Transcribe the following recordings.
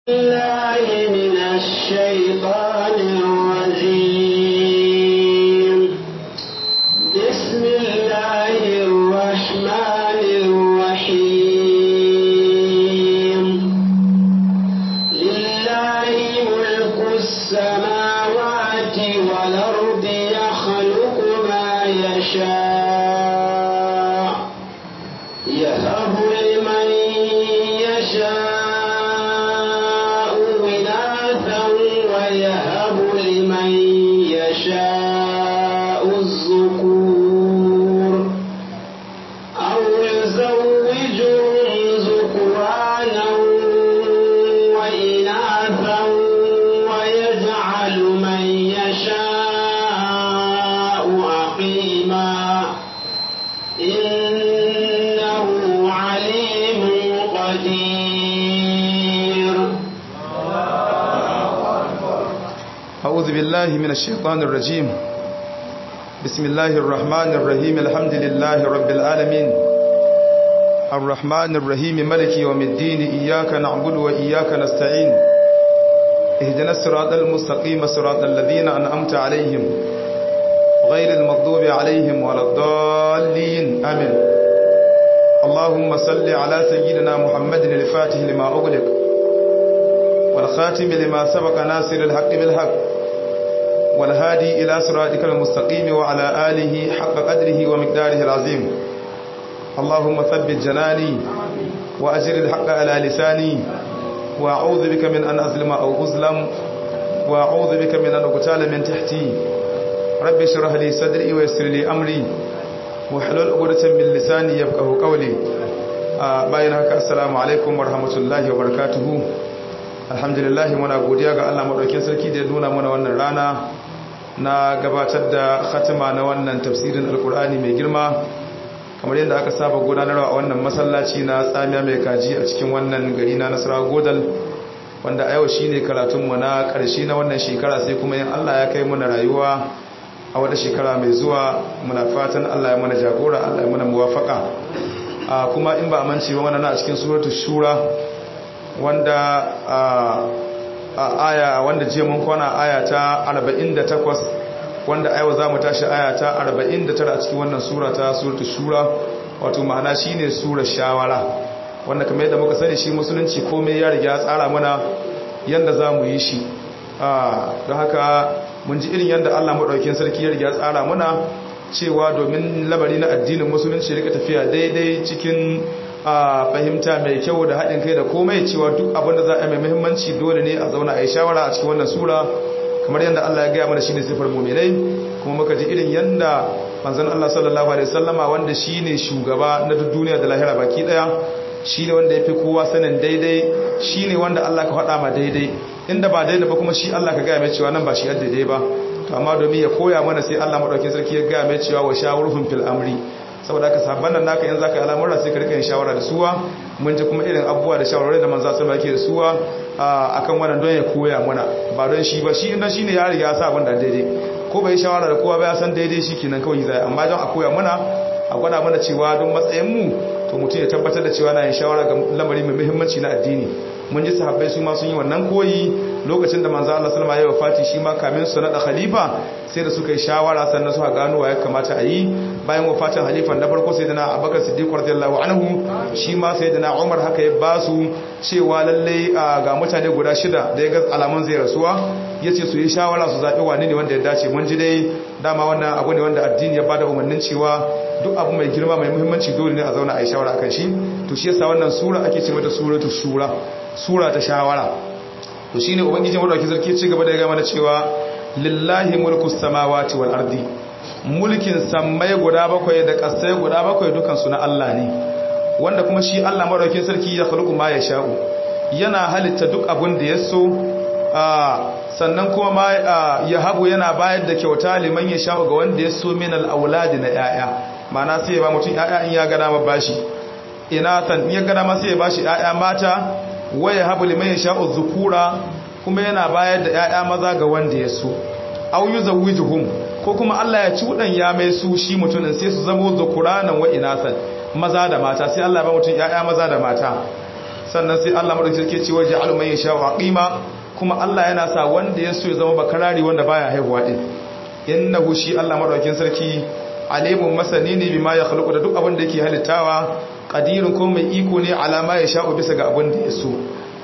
الله من الشيطان الرجيم بسم الله الرحمن الرحيم لله ملك السماوات والأرض يخلق ما يشاء يهب لمن يشاء إناثا ويهب لمن يشاء الذكور أو يزوجهم ذكرانا وإناثا ويجعل من يشاء عقيما إنه عليم قدير أعوذ بالله من الشيطان الرجيم بسم الله الرحمن الرحيم الحمد لله رب العالمين الرحمن الرحيم ملك يوم الدين إياك نعبد وإياك نستعين اهدنا الصراط المستقيم صراط الذين أنعمت عليهم غير المغضوب عليهم ولا الضالين آمين اللهم صل على سيدنا محمد الفاتح لما أغلق والخاتم لما سبق ناصر الحق بالحق والهادي إلى صراطك المستقيم وعلى آله حق قدره ومقداره العظيم اللهم ثبت جناني وأجر الحق على لساني وأعوذ بك من أن أظلم أو أظلم وأعوذ بك من أن أقتال من تحتي رب اشرح لي صدري ويسر لي أمري وحلل عقدة من لساني يفقه قولي bayan haka assalamu alaikum warahmatullahi wabarakatuh alhamdulillah muna godiya ga Allah madaukakin sarki da ya nuna mana wannan rana na gabatar da khatima na wannan tafsirin alkur'ani mai girma kamar yadda aka saba gudanarwa a wannan masallaci na tsamiya mai kaji a cikin wannan gari na nasara godal wanda a yau shine karatunmu na ƙarshe na wannan shekara sai kuma yin Allah ya kai muna rayuwa a wata shekara mai zuwa muna fatan Allah ya mana jagora Allah ya mana muwafaka kuma in ba a mance ba wannan a cikin suratul shura wanda a aya wanda jiya mun kwana aya ta 48 wanda a yau za mu tashi aya ta 49 a cikin wannan sura ta suratul shura wato ma'ana shine sura shawara wanda kamar yadda muka sani shi musulunci komai ya riga tsara mana yanda za mu yi shi don haka mun ji irin yanda Allah maɗaukin sarki ya riga tsara mana cewa domin labari na addinin musulunci rika tafiya daidai cikin a fahimta mai kyau da haɗin kai da komai cewa duk abin da za a yi mai muhimmanci dole ne a zauna a yi shawara a cikin wannan sura kamar yadda Allah ya gaya mana shine sifar mu'minai kuma muka ji irin yanda manzon Allah sallallahu alaihi wasallama wanda shine shugaba na duk duniya da lahira baki daya shine wanda yafi kowa sanin daidai shine wanda Allah ka faɗa ma daidai inda ba daidai ba kuma shi Allah ka gaya mai cewa nan ba shi daidai ba to amma domin ya koya mana sai Allah madaukakin sarki ya gaya mai cewa wa shawurhum fil amri saboda haka sabban nan naka yanzu zaka yi al'amura sai ka rika yin shawara da suwa mun ji kuma irin abubuwa da shawarwari da manzo sallallahu alaihi da suwa akan wannan don ya koya mana ba don shi ba shi inda shine ya riga ya sa abin da daidai ko bai shawara da kowa ba ya san daidai shi kenan kawai zai amma don a koya mana a gwada mana cewa don matsayin mu to mutum ya tabbatar da cewa na yin shawara ga lamari mai muhimmanci na addini mun ji sahabbai su ma sun yi wannan koyi lokacin da manzo Allah sallama ya wafati shi ma kamin su nada khalifa sai da suka yi shawara sannan suka gano wa ya kamata a yi bayan wafatin halifan na farko sai da na Abubakar Siddiq radiyallahu anhu shi ma sai da na Umar haka ya ba su cewa lalle ga mutane guda shida da ya ga alamun zai rasuwa yace su yi shawara su zabi wani ne wanda ya dace mun ji dai dama wannan abu ne wanda addini ya bada umarnin cewa duk abu mai girma mai muhimmanci dole ne a zauna a yi shawara akan shi to shi yasa wannan sura ake ce mata suratu shura sura ta shawara to shine ubangiji madaukakin sarki ci gaba da ga mana cewa lillahi mulku samawati wal ardi mulkin sammai guda bakwai da kasai guda bakwai dukan su na Allah ne wanda kuma shi Allah madaukakin sarki ya khluqu ma yasha'u yana halitta duk abin da ya so sannan kuma ma ya habu yana bayar da kyauta liman yasha'u ga wanda ya so min al auladi na yaya ma'ana sai ya ba mutum yaya in ya ga dama bashi ina tan in ya ga dama sai ya bashi yaya mata waya habu liman yasha'u dhukura kuma yana bayar da ƴaƴa maza ga wanda ya so aw yuzawwijuhum ko kuma Allah ya ci wudan ya mai su shi mutumin sai su zamo dhukuranan wa inasan maza da mata sai Allah ya ba mutum ƴaƴa maza da mata sannan sai Allah madaukakin sarki ce waje alumai ya sha waqima kuma Allah yana sa wanda ya so ya zama bakarari wanda baya haihuwa din innahu shi Allah madaukakin sarki alimun masani ne bima ya khluqu da duk abin da yake halittawa qadirun kuma mai iko ne alama ya sha'u bisa ga abin da ya so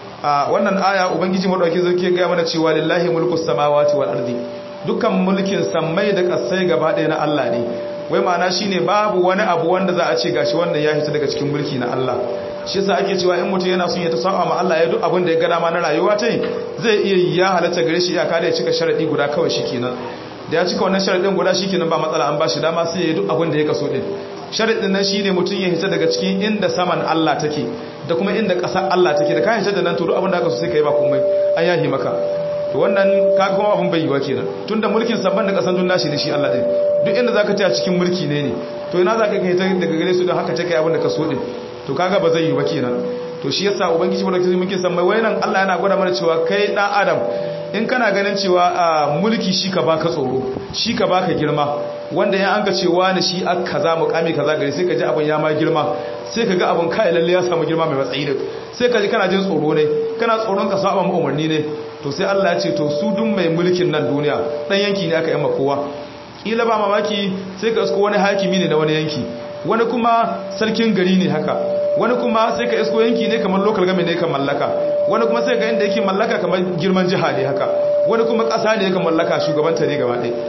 a wannan aya ubangiji madaukakin sarki ya ga mana cewa lillahi mulkus samawati wal ardi dukkan mulkin sammai da kasai gaba ɗaya na Allah ne wai ma'ana shine babu wani abu wanda za a ce gashi wannan ya hita daga cikin mulki na Allah shi yasa ake cewa in mutum yana son ya tasawwa ma Allah ya duk abin da ya ga dama na rayuwa ta zai iya ya halatta gare shi iyaka da ya cika sharadi guda kawai shikenan da ya cika wannan sharadin guda shikenan ba matsala an ba shi dama sai ya duk abin da ya kaso din sharadin nan shine mutum ya hita daga cikin inda saman Allah take da kuma inda ƙasar Allah take da kayan da nan to duk abin da aka so sai kai ba komai an yahi maka to wannan kaga kuma abin bai yiwa kenan tunda mulkin sabban da ƙasan dun nashi ne shi Allah din duk inda zaka ta cikin mulki ne ne to ina zaka kai daga gare su don haka take abin da ka so din to kaga ba zai yi ba kenan to shi yasa ubangiji wanda kake muke san mai wayanan Allah yana gwada mana cewa kai dan adam in kana ganin cewa mulki shi ka baka tsoro shi ka baka girma wanda ya anka cewa ne shi aka kaza mukami kaza gare sai ka ji abun ya ma girma sai ka ga abun kai lalle ya samu girma mai matsayi ne sai ka ji kana jin tsoro ne kana tsoron ka saba mu umarni ne to sai Allah ya ce to su dun mai mulkin nan duniya dan yanki ne aka yamma kowa kila ba mamaki sai ka isko wani hakimi ne na wani yanki wani kuma sarkin gari ne haka wani kuma sai ka isko yanki ne kamar local game ne ka mallaka wani kuma sai ga inda yake mallaka kamar girman jiha ne haka wani kuma ƙasa ne ka mallaka shugabanta ne gaba ɗaya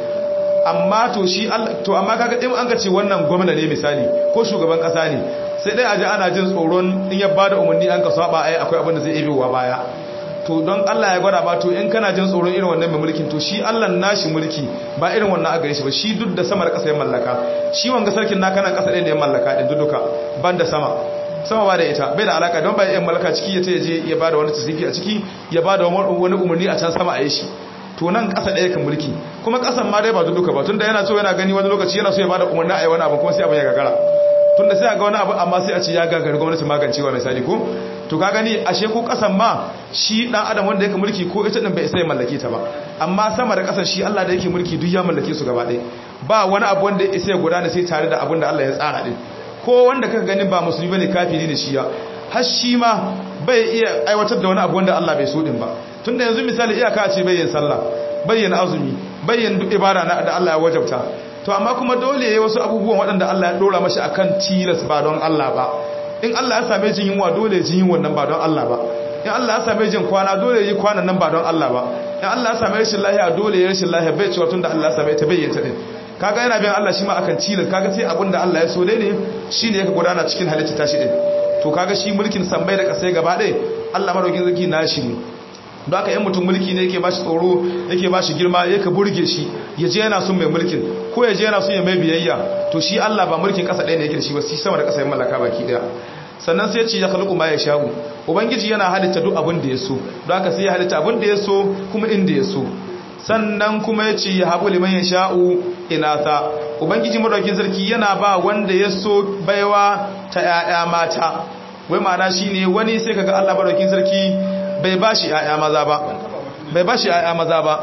amma to shi to amma kaga in an ka ce wannan gwamna ne misali ko shugaban ƙasa ne sai dai aje ana jin tsoron in ya bada umarni an ka saba ai akwai abin da zai ebewa baya to don Allah ya gwada ba to in kana jin tsoron irin wannan mai mulkin to shi Allah nashi mulki ba irin wannan a gare shi ba shi duk da sama da ƙasa ya mallaka shi wanga sarkin naka nan ƙasa ɗaya ne ya mallaka din duduka ban da sama sama ba da ita bai da alaka don bai yan mallaka ciki ya je ya bada wani tasiri a ciki ya bada wani umarni a can sama a yi shi to nan ƙasa ɗaya kan mulki kuma ƙasan ma dai ba duduka ba tunda yana so yana gani wani lokaci yana so ya bada umarni a yi wani abu kuma sai abin ya gagara tunda sai a ga wani abu amma sai a ce ya gagari gwamnati magancewa misali ko to ka gani ashe ko kasan ma shi dan adam wanda yake mulki ko ita din bai isa ya mallake ta ba amma sama da kasan shi Allah da yake mulki duk ya mallake su gaba ɗaya ba wani abu wanda ya isa ya gudana sai tare da abin da Allah ya tsara din ko wanda kaka gani ba musulmi bane kafiri ne shi ya har shi ma bai iya aiwatar da wani abu wanda Allah bai so din ba tunda yanzu misali iyaka ce bai yin sallah bai yin azumi bai yin duk ibada da Allah ya wajabta to amma kuma dole yayi wasu abubuwan waɗanda Allah ya dora mashi akan tilas ba don Allah ba in Allah ya same jin yunwa dole jin yunwan nan ba don Allah ba in Allah ya same jin kwana dole yi kwanan nan ba don Allah ba in Allah ya same rashin lahiya dole ya rashin lahiya bai cewa tunda Allah ya same ta bai yanta din kaga yana bin Allah shi ma akan tilas kaga sai abin da Allah ya so dai ne shine yake gudana cikin halitta tashi din to kaga shi mulkin sambai da kasai gaba ɗaya Allah madaukin zaki nashi ne don haka yan mutum mulki ne yake bashi tsoro yake bashi girma yake burge shi ya je yana son mai mulkin ko ya je yana son ya mai biyayya to shi Allah ba mulkin kasa ɗaya ne yake da shi ba shi sama da kasa yin mallaka baki ɗaya sannan sai ce ya khluqu ma yasha'u ubangiji yana halitta duk abin da ya so don haka sai ya halitta abin da ya so kuma inda ya so sannan kuma ya ce ya habu liman yasha'u inatha ubangiji madaukin sarki yana ba wanda ya so baiwa ta 'ya'ya mata wai ma'ana shine wani sai kaga Allah madaukin sarki bai ba shi ‘ya'ya maza ba bai ba shi ‘ya'ya maza ba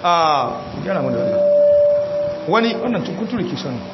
a yana mu da wannan wani wannan tukunturi ke shan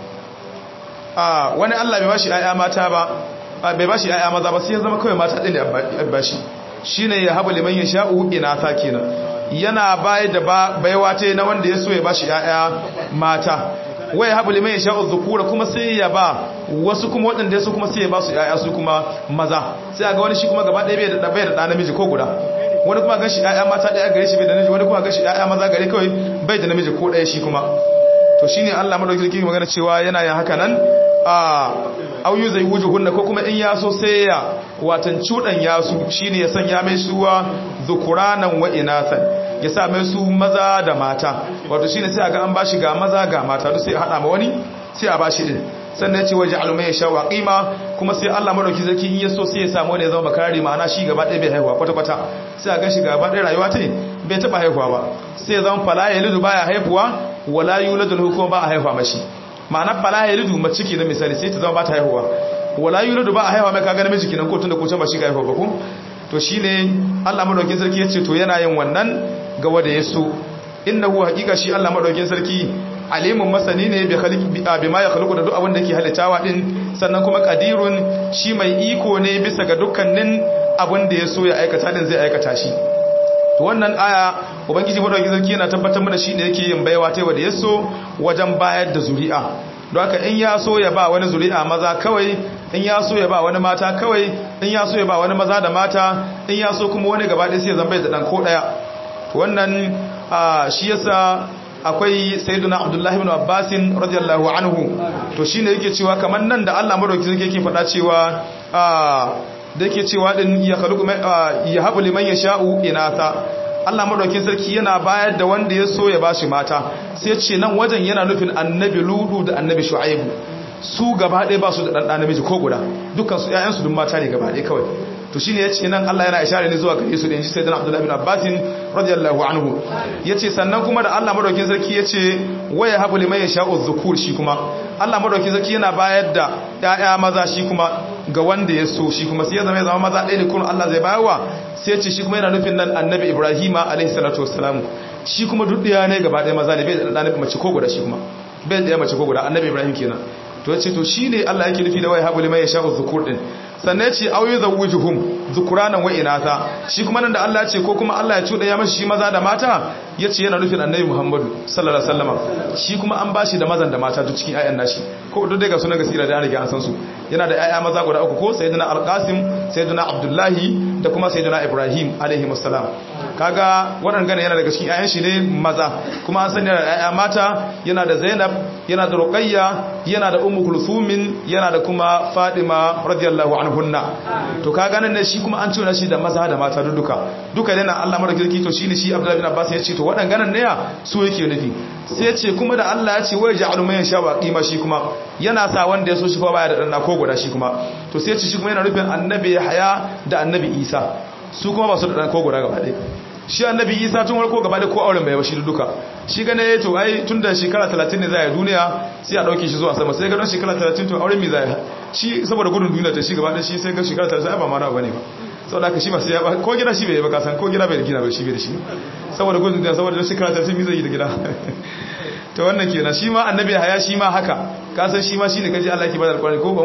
a wani Allah bai ba shi ‘ya'ya mata ba bai ba shi ‘ya'ya maza ba sai ya zama kawai mata ɗin da ba shi shi ne ya haɓa liman ya sha'u ina ta kenan yana bayar da baiwa ta na wanda ya so ya ba shi ‘ya'ya mata wai haɓa liman ya sha'u zukura kuma sai ya ba wasu kuma waɗanda ya so kuma sai ya ba su ‘ya'ya su kuma maza sai a ga wani shi kuma gaba ɗaya bai da ɗa namiji ko guda wani kuma gan shi ‘ya'ya mata ɗaya gare shi bai da namiji wani kuma gan shi ‘ya'ya maza gare kawai bai da namiji ko ɗaya shi kuma to shi ne allah madauki sarki magana cewa yana yin haka nan a auyu zai wuce hunna ko kuma in ya so sai ya watan cuɗan ya su shi ne ya sanya mai suwa zukuranan wa inasan ya sa mai su maza da mata wato shi ne sai a ga an bashi ga maza ga mata duk sai a haɗa ma wani sai a bashi ɗin sannan ce waje alumai ya sha waƙima kuma sai Allah madauki zaki in yaso sai ya samu wanda ya zama bakarari ma'ana shi gaba ɗaya bai haihuwa kwata-kwata sai a gan shi gaba ɗaya rayuwa ta bai taɓa haihuwa ba sai ya zama fala ya lidu baya haihuwa wala yuladu lahu kuma ba a haihuwa mashi ma'ana fala ya lidu mace ke da misali sai ta zama ba ta haihuwa wala yuladu ba a haihuwa mai kaga namiji kenan ko tunda ko can ba shi ga haihuwa ba ko to shine Allah madaukin sarki ya ce to yana yin wannan ga wanda ya so innahu haqiqa shi Allah madaukin sarki alimun masani ne bi ma ya khluqu da duk abin da ke halittawa din sannan kuma qadirun shi mai iko ne bisa ga dukkanin abin da ya so ya aikata din zai aikata shi to wannan aya ubangiji madaukakin sarki yana tabbatar mana shine yake yin baiwa ta wanda ya so wajen bayar da zuri'a don haka in ya so ya ba wani zuri'a maza kawai in ya so ya ba wani mata kawai in ya so ya ba wani maza da mata in ya so kuma wani gaba ɗaya sai ya zama bai da ɗan ko ɗaya wannan shi yasa akwai sayyiduna abdullahi ibn abbasin radiyallahu anhu to shine yake cewa kamar nan da Allah madauki zai yake faɗa cewa da yake cewa din ya khaluqu ya habu liman yasha'u inatha Allah madaukin sarki yana bayar da wanda ya so ya bashi mata sai ce nan wajen yana nufin annabi ludu da annabi shu'aibu su gaba ɗaya ba su da ɗanɗa namiji ko guda dukkan su ƴaƴansu duk mata ne gaba ɗaya kawai to shine yace nan Allah yana ishara ne zuwa gare su da inji sayyidina Abdullah bin Abbas radiyallahu anhu yace sannan kuma da Allah madaukin sarki yace waya habu liman yasha'u dhukur shi kuma Allah madaukin sarki yana bayar da ƴaƴa maza shi kuma ga wanda ya so shi kuma sai ya zama ya zama maza ɗaya ne kuma Allah zai bayarwa sai yace shi kuma yana nufin nan annabi Ibrahima alaihi salatu wassalam shi kuma duk ɗaya ne gaba ɗaya maza ne bai da ɗan mace ko guda shi kuma bai da mace ko guda annabi Ibrahim kenan to yace to shine Allah yake nufi da wai habu liman yasha'u dhukur din sannan yace aw yuzawwijuhum dhukuranan wa inatha shi kuma nan da Allah yace ko kuma Allah ya cuda ya mashi shi maza da mata yace yana nufin annabi Muhammadu sallallahu alaihi wasallam shi kuma an bashi da mazan da mata duk cikin ayyan nashi ko duk daga sunan gasira da an riga an san su yana da ayya maza guda uku ko sayyidina al-qasim sayyidina abdullahi da kuma sayyidina ibrahim alaihi wassalam kaga waɗannan yana daga cikin ayyan shi ne maza kuma an san yana da ayya mata yana da zainab yana da ruqayya yana da ummu kulsumin yana da kuma fadima radiyallahu anhunna to kaga nan ne shi kuma an cewa shi da maza da mata duka duka yana Allah madaukakin to shine shi abdullahi bin abbas ya ce to waɗannan ne su yake nufi sai ya ce kuma da Allah ya ce wai ja'alu man yasha wa qima shi kuma yana sa wanda ya so shi fa baya da dan ko guda shi kuma to sai ya ce shi kuma yana nufin annabi haya da annabi isa su kuma ba su da dan ko guda gaba ɗaya shi annabi isa tun warko gaba da ko auren bai ba shi duka shi gane ya to ai tun da shekara 30 ne za a duniya sai a dauke shi zuwa sama sai ga don shekara 30 to auren mi za a shi saboda gudun duniya ta shi gaba da shi sai ga shekara 30 ba ma na bane ba saboda haka shi ba sai ya ba ko gida shi bai ba kasan ko gida bai da gida bai shi bai da shi saboda gudun duniya saboda shekara 30 mi zai yi da gida to wannan kenan shi ma annabi haya shi ma haka kasan shi ma shi ne kaji Allah yake bada alƙur'ani ko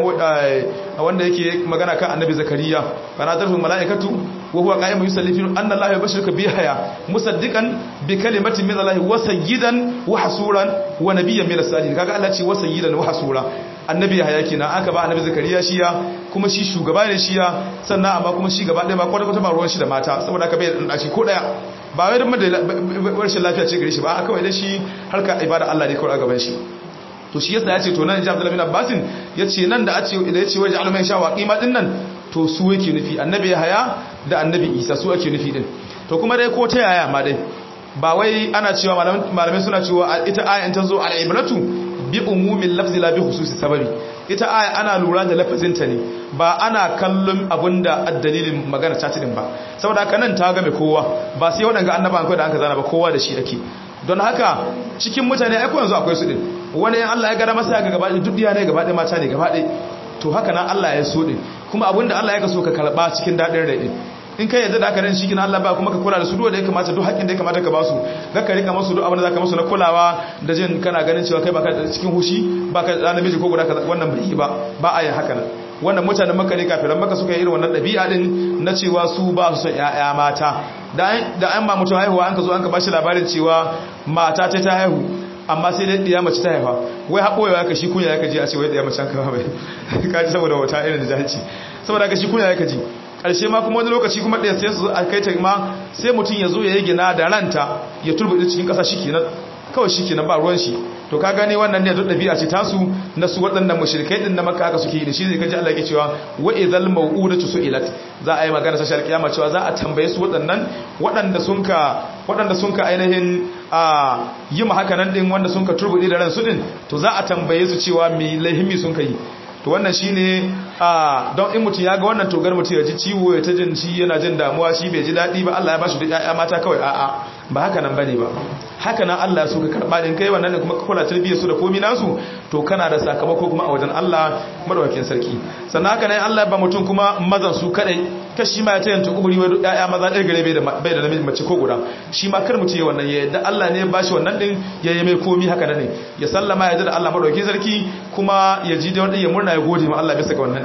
wanda yake magana kan annabi zakariya bana tarfu malaikatu wa huwa qa'imun yusalli fi anna Allah yubashshiruka bi haya musaddiqan bi kalimatin min Allah wa sayyidan wa hasuran wa nabiyyan min as-salihin kaga Allah ce wa sayyidan wa hasura annabi haya kenan aka ba annabi zakariya shiya kuma shi shugaba ne shiya sannan amma kuma shi gaba ɗaya ba kwata kwata ba ruwan shi da mata saboda aka bai da shi ko daya ba wai don rashin lafiya ce gare shi ba kawai da shi harka ibada Allah ne kawai a gaban shi to shi yasa ya ce to nan ji Abdullah bin Abbasin ya ce nan da ace da ya ce waje alumin sha waqima din nan to su yake nufi annabi haya da annabi Isa su ake nufi din to kuma dai ko ta yaya ma dai ba wai ana cewa malamai suna cewa ita ayan ta zo al-ibratu bi umumin lafzi la bi khususi sababi ita aya ana lura da lafazinta ne ba ana kallon abinda addalilin magana ta din ba saboda haka nan ta game kowa ba sai waɗanga annaban kai da aka zana ba kowa da shi ake don haka cikin mutane aiko yanzu akwai su din wani yan Allah ya gara masa ga gaba duk diya ne gaba ɗaya mata ne gaba ɗaya to haka nan Allah ya so din kuma abinda Allah ya kaso ka karba cikin daɗin rai din in kai yadda da aka ran shi kina Allah ba kuma ka kula da su duk da ya kamata duk haƙin da ya kamata ka ba su ga ka rika masu duk abin da zaka masu na kulawa da jin kana ganin cewa kai baka cikin hushi baka da namiji ko guda wannan bai yi ba ba a yin haka nan wannan mutanen maka ne kafiran maka suka yi irin wannan ɗabi'a din na cewa su ba su son ƴaƴa mata da an ma mutum haihuwa an ka zo an ka bashi labarin cewa mata ta ta haihu amma sai dai ɗiya mace ta haifa wai haɓoyewa ka shi kunya ya ka ji a ce wai ɗiya mace an kama bai kaji saboda wata irin da jahilci saboda ka shi kunya ya ka ji ƙarshe ma kuma wani lokaci kuma ɗaya sai su a kai ta ma sai mutum ya zo ya yi gina da ranta ya turbuɗe cikin ƙasa shi kenan kawai shi kenan ba ruwan shi to ka gane wannan ne duk ɗabi'a ce tasu na su waɗannan mushrikai din na makka haka suke yi da shi zai kaji Allah yake cewa wa idhal maw'udatu su'ilat za a yi magana ta kiyama cewa za a tambaye su waɗannan waɗanda sun ka waɗanda sun ka ainihin a yi ma haka nan din wanda sun ka turbuɗe da ransu din to za a tambaye su cewa me laihimi sun ka yi to wannan shine a don in mutum ya ga wannan togar mutum ya ji ciwo ya ta jin shi yana jin damuwa shi bai ji daɗi ba Allah ya ba shi da ƴaƴa mata kawai a'a ba haka nan bane ba haka nan Allah ya so ka karɓa din kai wannan ne kuma ka kula tarbiyyar su da komai nasu to kana da sakamako kuma a wajen Allah madawakin sarki sannan haka nan Allah ya ba mutum kuma mazan su kadai kashi ma ya ta yanta kuburi wai ƴaƴa maza ɗaya gare bai da bai da namiji mace ko guda shi ma kar mutum ya wannan ya yadda Allah ne ya bashi wannan din ya yi mai komai haka nan ne ya sallama ya ji da Allah madawakin sarki kuma ya ji da wanda ya murna ya gode ma Allah bisa ga wannan din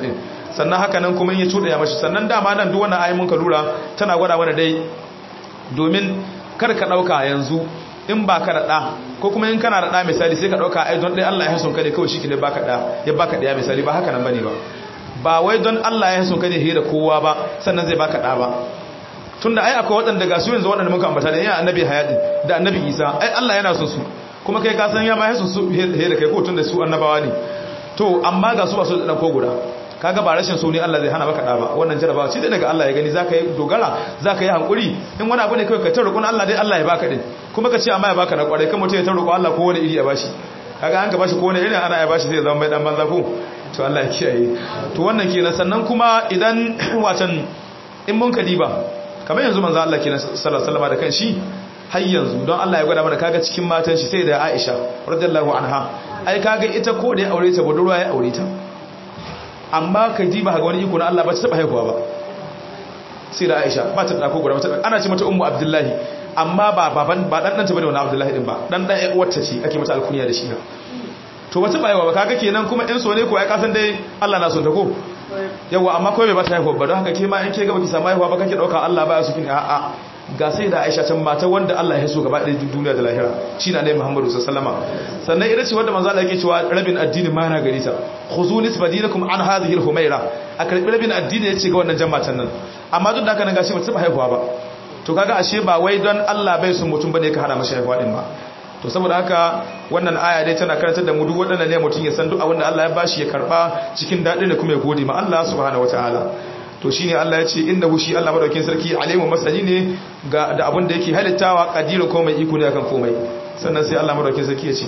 sannan haka nan kuma in ya cuɗaya mashi sannan dama nan duk wannan ayi mun ka lura tana gwada mana dai domin kar ka ɗauka yanzu in ba ka da ɗa ko kuma in kana da ɗa misali sai ka ɗauka ai don ɗaya Allah ya hasun ka ne kawai shi ne baka ɗa ya baka ɗaya misali ba haka nan bane ba ba wai don Allah ya hasun ka ne he da kowa ba sannan zai baka ɗa ba tunda ai akwai waɗanda ga su yanzu waɗanda muka ambata da yana annabi hayati da annabi isa ai Allah yana son su kuma kai ka san ya ma hasun su he da kai ko tunda su annabawa ne to amma ga su ba su da ko guda kaga ba rashin so ne Allah zai hana maka da ba wannan jarabawa ce dai daga Allah ya gani zaka yi dogara zaka yi hankuri in wani abu ne kai ka ta roƙon Allah dai Allah ya baka din kuma ka ce amma ya baka na kwarai kan mutum ya ta roƙo Allah ko wani iri ya bashi kaga an ka bashi ko wani iri ana ya bashi zai zama mai dan banza ko to Allah ya kiyaye to wannan kenan sannan kuma idan watan in mun ka diba kamar yanzu manzo Allah kenan sallallahu alaihi wasallam da kan shi har yanzu don Allah ya gwada mana kaga cikin matan shi sai da Aisha radiyallahu anha ai kaga ita ko da ya aure ta budurwa ya aure ta amma ka ji ba ga wani iko na Allah ba ta taba haihuwa ba sai da Aisha ba ta dako guda ba ana ce mata ummu Abdullahi amma ba baban ba dan danta bane wannan Abdullahi din ba dan dan uwarta ce ake mata alkunya da shi na to wata ba haihuwa ba kaga kenan kuma in so ne ko ai kasan dai Allah na son ta ko yawa amma ko bai ba ta haihuwa ba don haka ke ma in ke ga baki samu haihuwa ba kake dauka Allah baya su kin a'a ga sai da Aisha can mata wanda Allah ya so gaba ɗaya duniya da lahira shi na ne Muhammadu sallallahu alaihi sannan ita ce wanda manzo Allah yake cewa rabin addini ma na gari ta khuzu nisbadinakum an hadhihi al-humaira a karbi rabin addini yace ga wannan jama'atan nan amma duk da haka nan gashi ba ta haihuwa ba to kaga ashe ba wai don Allah bai son mutum bane ka hada masa haihuwa din ba to saboda haka wannan aya dai tana karantar da mu duk waɗannan ne mutum ya san duk abin da Allah ya bashi ya karba cikin daɗi da kuma ya gode ma Allah subhanahu wataala to shine Allah ya ce innahu shi Allah madaukakin sarki alimu masani ne ga da abin da yake halittawa qadirun ko mai iko ne akan komai sannan sai Allah madaukakin sarki ya ce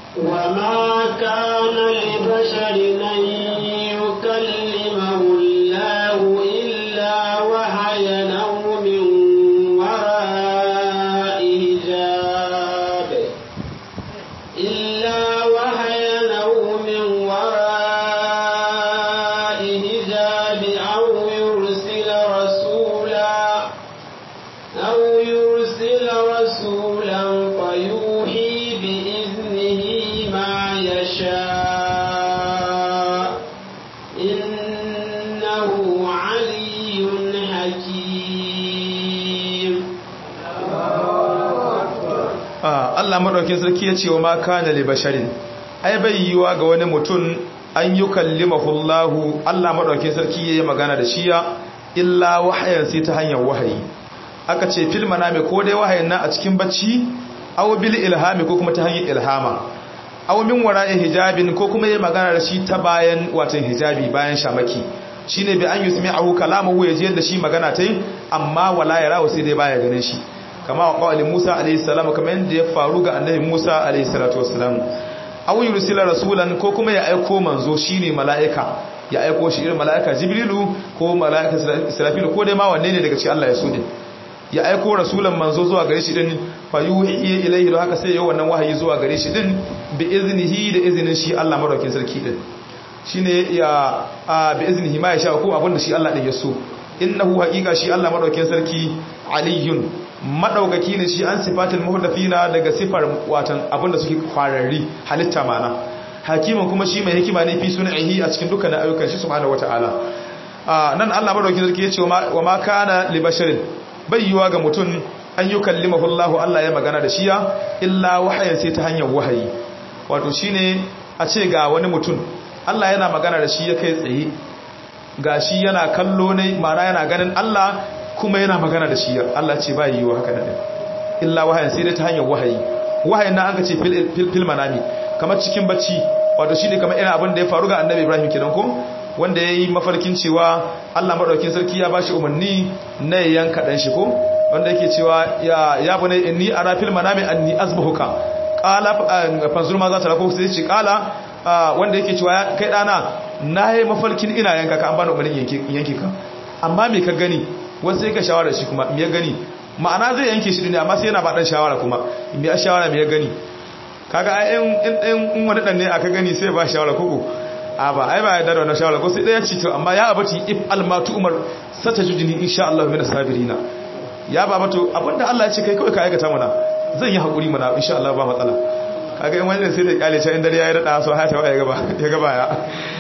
وما كان لبشر أن يكلمه الله إلا وحيا أو من وراء حجاب إلا وحيا أو من وراء حجاب أو يرسل رسولا أو يرسل رسولا فيوحي بإذنه ما يشاء إنه علي حكيم Allah madaukakin sarki ya ce wa ma kana li basharin ai bai yiwa ga wani mutum an yi kallimahu Allah Allah madaukakin sarki yayi magana da shi ya illa wahayan sai ta hanyar wahayi aka ce fil manami ko dai wahayin nan a cikin bacci aw bil ilhami ko kuma ta hanyar ilhama aw min wara'i hijabin ko kuma yayi magana da shi ta bayan watan hijabi bayan shamaki shine bi an yusmi'ahu kalamahu yaji da shi magana tai amma wala yarahu sai dai baya ganin shi kama wa qawli Musa alayhi salam kamar yadda ya faru ga annabi Musa alayhi salatu wassalam aw yursila rasulan ko kuma ya aiko manzo shine mala'ika ya aiko shi irin mala'ika Jibrilu ko mala'ika Israfil ko dai ma wanne ne daga cikin Allah ya so din ya aiko rasulan manzo zuwa gare shi din fa yuhi ilayhi haka sai ya wannan wahayi zuwa gare shi din bi iznihi da izinin shi Allah madaukin sarki din shine ya bi iznihi ma ya sha ko abinda shi Allah din ya so innahu haqiqa shi Allah madaukin sarki aliyun madaukaki ne shi an sifatul muhdathina daga sifar watan abinda suke kwararri halitta mana hakimin kuma shi mai hikima ne fi sun'ihi a cikin dukkan ayyukan shi subhanahu wataala nan Allah madaukin sarki ya ce wa ma kana li basharin bayyuwa ga mutum an yi kallimahu Allah Allah ya magana da shiya illa wahayin sai ta hanyar wahayi wato shine a ce ga wani mutum Allah yana magana da shi ya kai tsaye ga shi yana kallo ne mana yana ganin Allah kuma yana magana da shi Allah ce ba yiwu haka da illa wahayin sai dai ta hanyar wahayi wahayin na an ka ce fil manami kamar cikin bacci wato shine kamar irin abin da ya faru ga annabi Ibrahim kenan ko wanda ya yi mafarkin cewa Allah maɗaukin sarki ya ba shi umarni na yanka ɗan shi ko wanda yake cewa ya bane inni a rafil manami anni azbahuka qala fanzur ma za ta rako sai ce qala wanda yake cewa kai dana na yi mafarkin ina yanka ka an bani umarnin yanke ka amma me ka gani wasu sai ka shawara shi kuma me ya gani ma'ana zai yanke shi ne amma sai yana ba dan shawara kuma me ya shawara me ya gani kaga ai in in wani dan ne aka gani sai ba shawara koko a ba ai ba ya da wannan shawara ko sai daya ce to amma ya abati if almatu umar satajudini insha Allah min sabirina ya ba mato abinda Allah ya ce kai kawai ka aikata mana zan yi hakuri mana insha Allah ba matsala kaga in wani sai da kyale ta in dare yayi rada so hata ya gaba ya gaba ya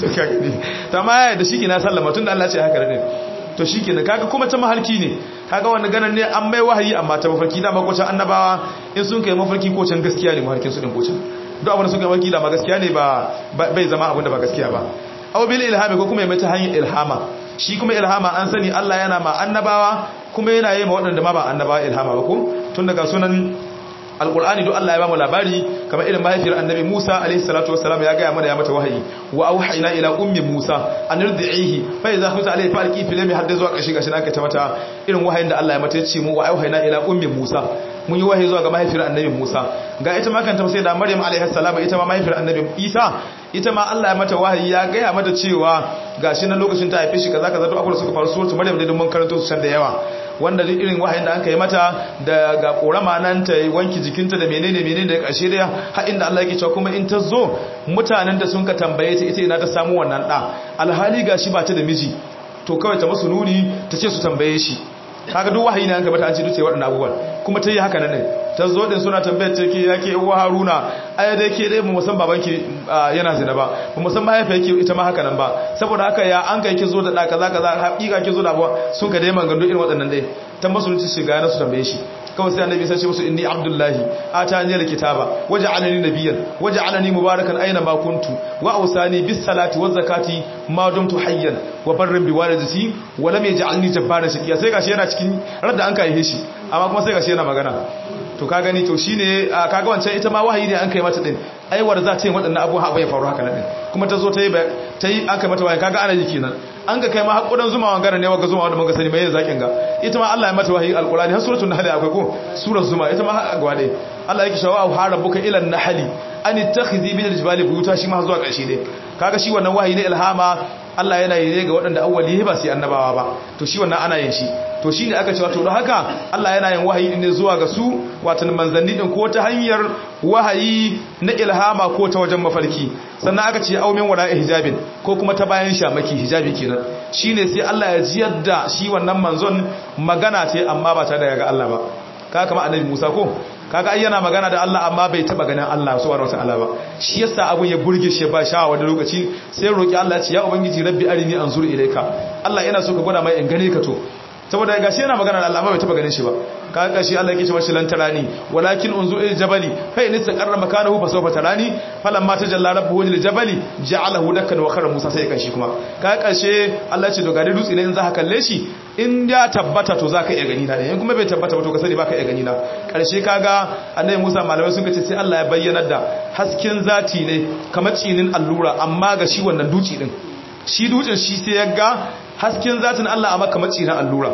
to kaga ne to amma ya da shike na sallama tunda Allah ya ce haka ne to shikenan kaga kuma ta mahalki ne kaga wani ganin ne an mai wahayi amma ta mafarki da makocin annabawa in sun kai mafarki ko can gaskiya ne mafarkin su din kocin duk abin da suka mafarki da ma gaskiya ne ba bai zama abin da ba gaskiya ba aw bil ilhami ko kuma ya mata hanyar ilhama shi kuma ilhama an sani Allah yana ma annabawa kuma yana yi ma waɗanda ma ba annabawa ilhama ba ko tun daga sunan alqur'ani duk Allah ya ba mu labari kamar irin mahaifiyar annabi Musa alaihi salatu wassalam ya ga mana ya mata wahayi wa auhayna ila ummi Musa an irdihi fa idza khufta alaihi falqi fi lami hadda zuwa kashi gashi aka ta mata irin wahayin da Allah ya mata ya ce mu wa auhayna ila ummi Musa mun yi wahayi zuwa ga mahaifiyar annabi Musa ga ita ma kanta sai da Maryam alaihi salam ita ma mahaifiyar annabi Isa ita ma Allah ya mata wahayi ya ga ya mata cewa gashi na lokacin ta haife shi kaza kaza duk abubuwa suka faru suratu Maryam da mun karanto su can da yawa wanda duk irin wahayin da aka yi mata da ga korama nan ta wanki jikinta da menene menene da ƙarshe da har inda Allah yake cewa kuma in ta zo mutanen da sun ka tambaye ta ita ina ta samu wannan da alhali gashi ba ta da miji to kawai ta masu nuni ta ce su tambaye shi kaga duk wahayi ne an ka bata an ce duk sai waɗannan abubuwan kuma ta yi haka nan ne ta zo din suna tambayar ta ke yake uwa haruna ai dai ke dai mu san babanki yana zina ba mu san mahaifa yake ita ma haka nan ba saboda haka ya an kai ki zo da da kaza kaza hakika ki zo da sun ka dai maganganu irin waɗannan dai ta musulunci shiga na su tambaye shi kawai sai annabi sai ce musu inni abdullahi atani alkitaba waja'alani nabiyyan waja'alani mubarakan aina ma kuntu wa awsani bis salati waz zakati ma dumtu hayyan wa barran bi walidati wa lam yaj'alni jabbaran shaqiya sai gashi yana cikin radda an kai shi amma kuma sai gashi yana magana to ka gani to shine kaga wancan ita ma wahayi ne an kai mata din aiwar za ta yi waɗannan abubuwa abu ya faru haka nan kuma ta zo ta yi ta yi an kai mata wahayi kaga ana yi kenan an ga kai ma hakudan zuma wangara ne waga zuma wanda mun ga sani mai zakin ga ita ma Allah ya mata wahayi alqurani har suratul nahl akwai ko surar zuma ita ma gwa dai Allah yake shawa au harabuka ila an-nahl an ittakhidhi min al-jibali buyuta shi ma zuwa ƙarshe dai kaga shi wannan wahayi ne ilhama Allah yana yi ne ga waɗanda awwali ba su annabawa ba to shi wannan ana yin shi to shi ne aka ce wato don haka Allah yana yin wahayi ne zuwa ga su watan manzanni din ko ta hanyar wahayi na ilhama ko ta wajen mafarki sannan aka ce aumin wala hijabin ko kuma ta bayan shamaki hijabi kenan shine sai Allah ya ji yadda shi wannan manzon magana ce amma ba ta daga ga Allah ba kaga kamar annabi Musa ko kaga ai yana magana da Allah amma bai taba ganin Allah subhanahu wataala ba shi yasa abun ya burge shi ba sha wani lokaci sai roki Allah ya ce ya ubangiji rabbi arini anzur ilayka Allah yana so ka gwada mai in gane ka to saboda gashi yana magana da Allah amma bai taba ganin shi ba kaga gashi Allah yake cewa shi lan tarani walakin unzur ila jabali fa in istaqarra makanahu fa sawfa tarani falamma tajalla rabbuhu lil jabali ja'alahu dakkan wa khara Musa sai kashi kuma kaga kashe Allah ya ce to gari dutse ne in za ka kalle shi in ya tabbata to zaka iya gani na in kuma bai tabbata ba to ka sani baka iya gani na karshe kaga annabi Musa malamai sun ce sai Allah ya bayyana da hasken zati ne kamar cinin allura amma ga shi wannan duci din shi dutsen shi sai ya ga hasken zatin Allah amma kamar cinin allura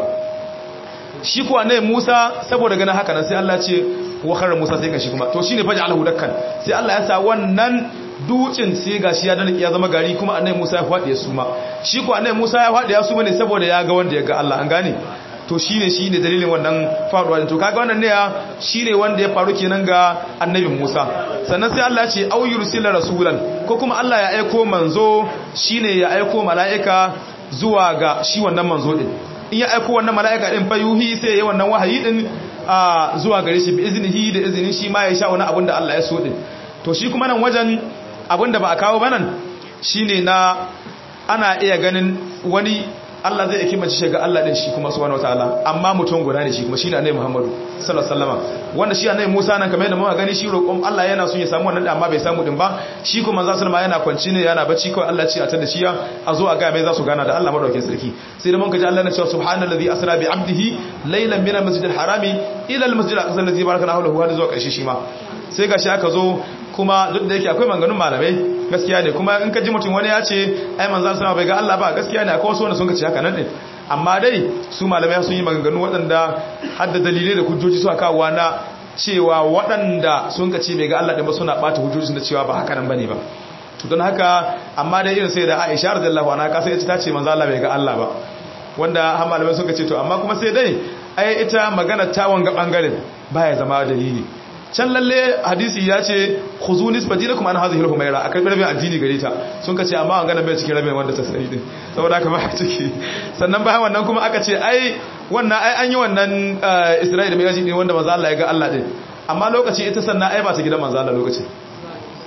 shi kuwa ne Musa saboda ganin haka nan sai Allah ce wa khara Musa sai kashi kuma to shine faj'alahu dakkan sai Allah ya sa wannan dutsen sai gashi ya dana ya zama gari kuma annabi Musa ya fadi ya suma shi kuwa annabi Musa ya fadi ya suma ne saboda ya ga wanda ya ga Allah an gane to shine shine dalilin wannan faruwa to kaga wannan ne ya shine wanda ya faru kenan ga annabi Musa sannan sai Allah ya ce au yursila rasulan ko kuma Allah ya aiko manzo shine ya aiko mala'ika zuwa ga shi wannan manzo din in ya aiko wannan mala'ika din fayuhi sai ya wannan wahayi din zuwa gare shi bi iznihi da izinin shi ma ya sha wani abin da Allah ya so din to shi kuma nan wajen abin da ba a kawo banan shine na ana iya ganin wani Allah zai yake mace shiga Allah din shi kuma subhanahu wataala amma mutum guda ne shi kuma shine annabi Muhammadu sallallahu alaihi wasallam wanda shi annabi Musa nan kamar yadda muka gani shi roƙon Allah yana son ya samu wannan amma bai samu din ba shi kuma manzo sallama yana kwanci ne yana bacci kawai Allah ce a tada shi a zo a ga mai za su gana da Allah madaukakin sarki sai da mun kaji Allah na cewa subhanallazi asra bi abdihi laylan min al-masjidil harami ila al-masjidil aqsa allazi barakana hawlahu har zuwa ƙarshe shi ma sai gashi aka zo kuma duk da yake akwai manganun malamai gaskiya ne kuma in ka ji mutum wani ya ce ai manzan sama bai ga Allah ba gaskiya ne akwai wasu wanda sun ka ce haka nan din amma dai su malamai sun yi maganganu waɗanda har da dalilai da hujjoji suka kawo na cewa waɗanda sun ka ce bai ga Allah din ba suna ɓata hujjoji da cewa ba haka nan bane ba to don haka amma dai irin sai da Aisha radiyallahu anha ka sai ita ta ce manzan Allah bai ga Allah ba wanda har malamai sun ka ce to amma kuma sai dai ai ita magana ta wanga bangaren baya zama dalili can lalle hadisi ya ce khuzu nisbatinakum an hadhihi al-humayra akai rabin addini gare ta sun kace amma an gana bai cikin rabin wanda ta sani din saboda haka ba ciki sannan bayan wannan kuma aka ce ai wannan ai an yi wannan Isra'ila mai gaji ne wanda manzo Allah ya ga Allah din amma lokaci ita sannan ai ba ta gidan manzo Allah lokaci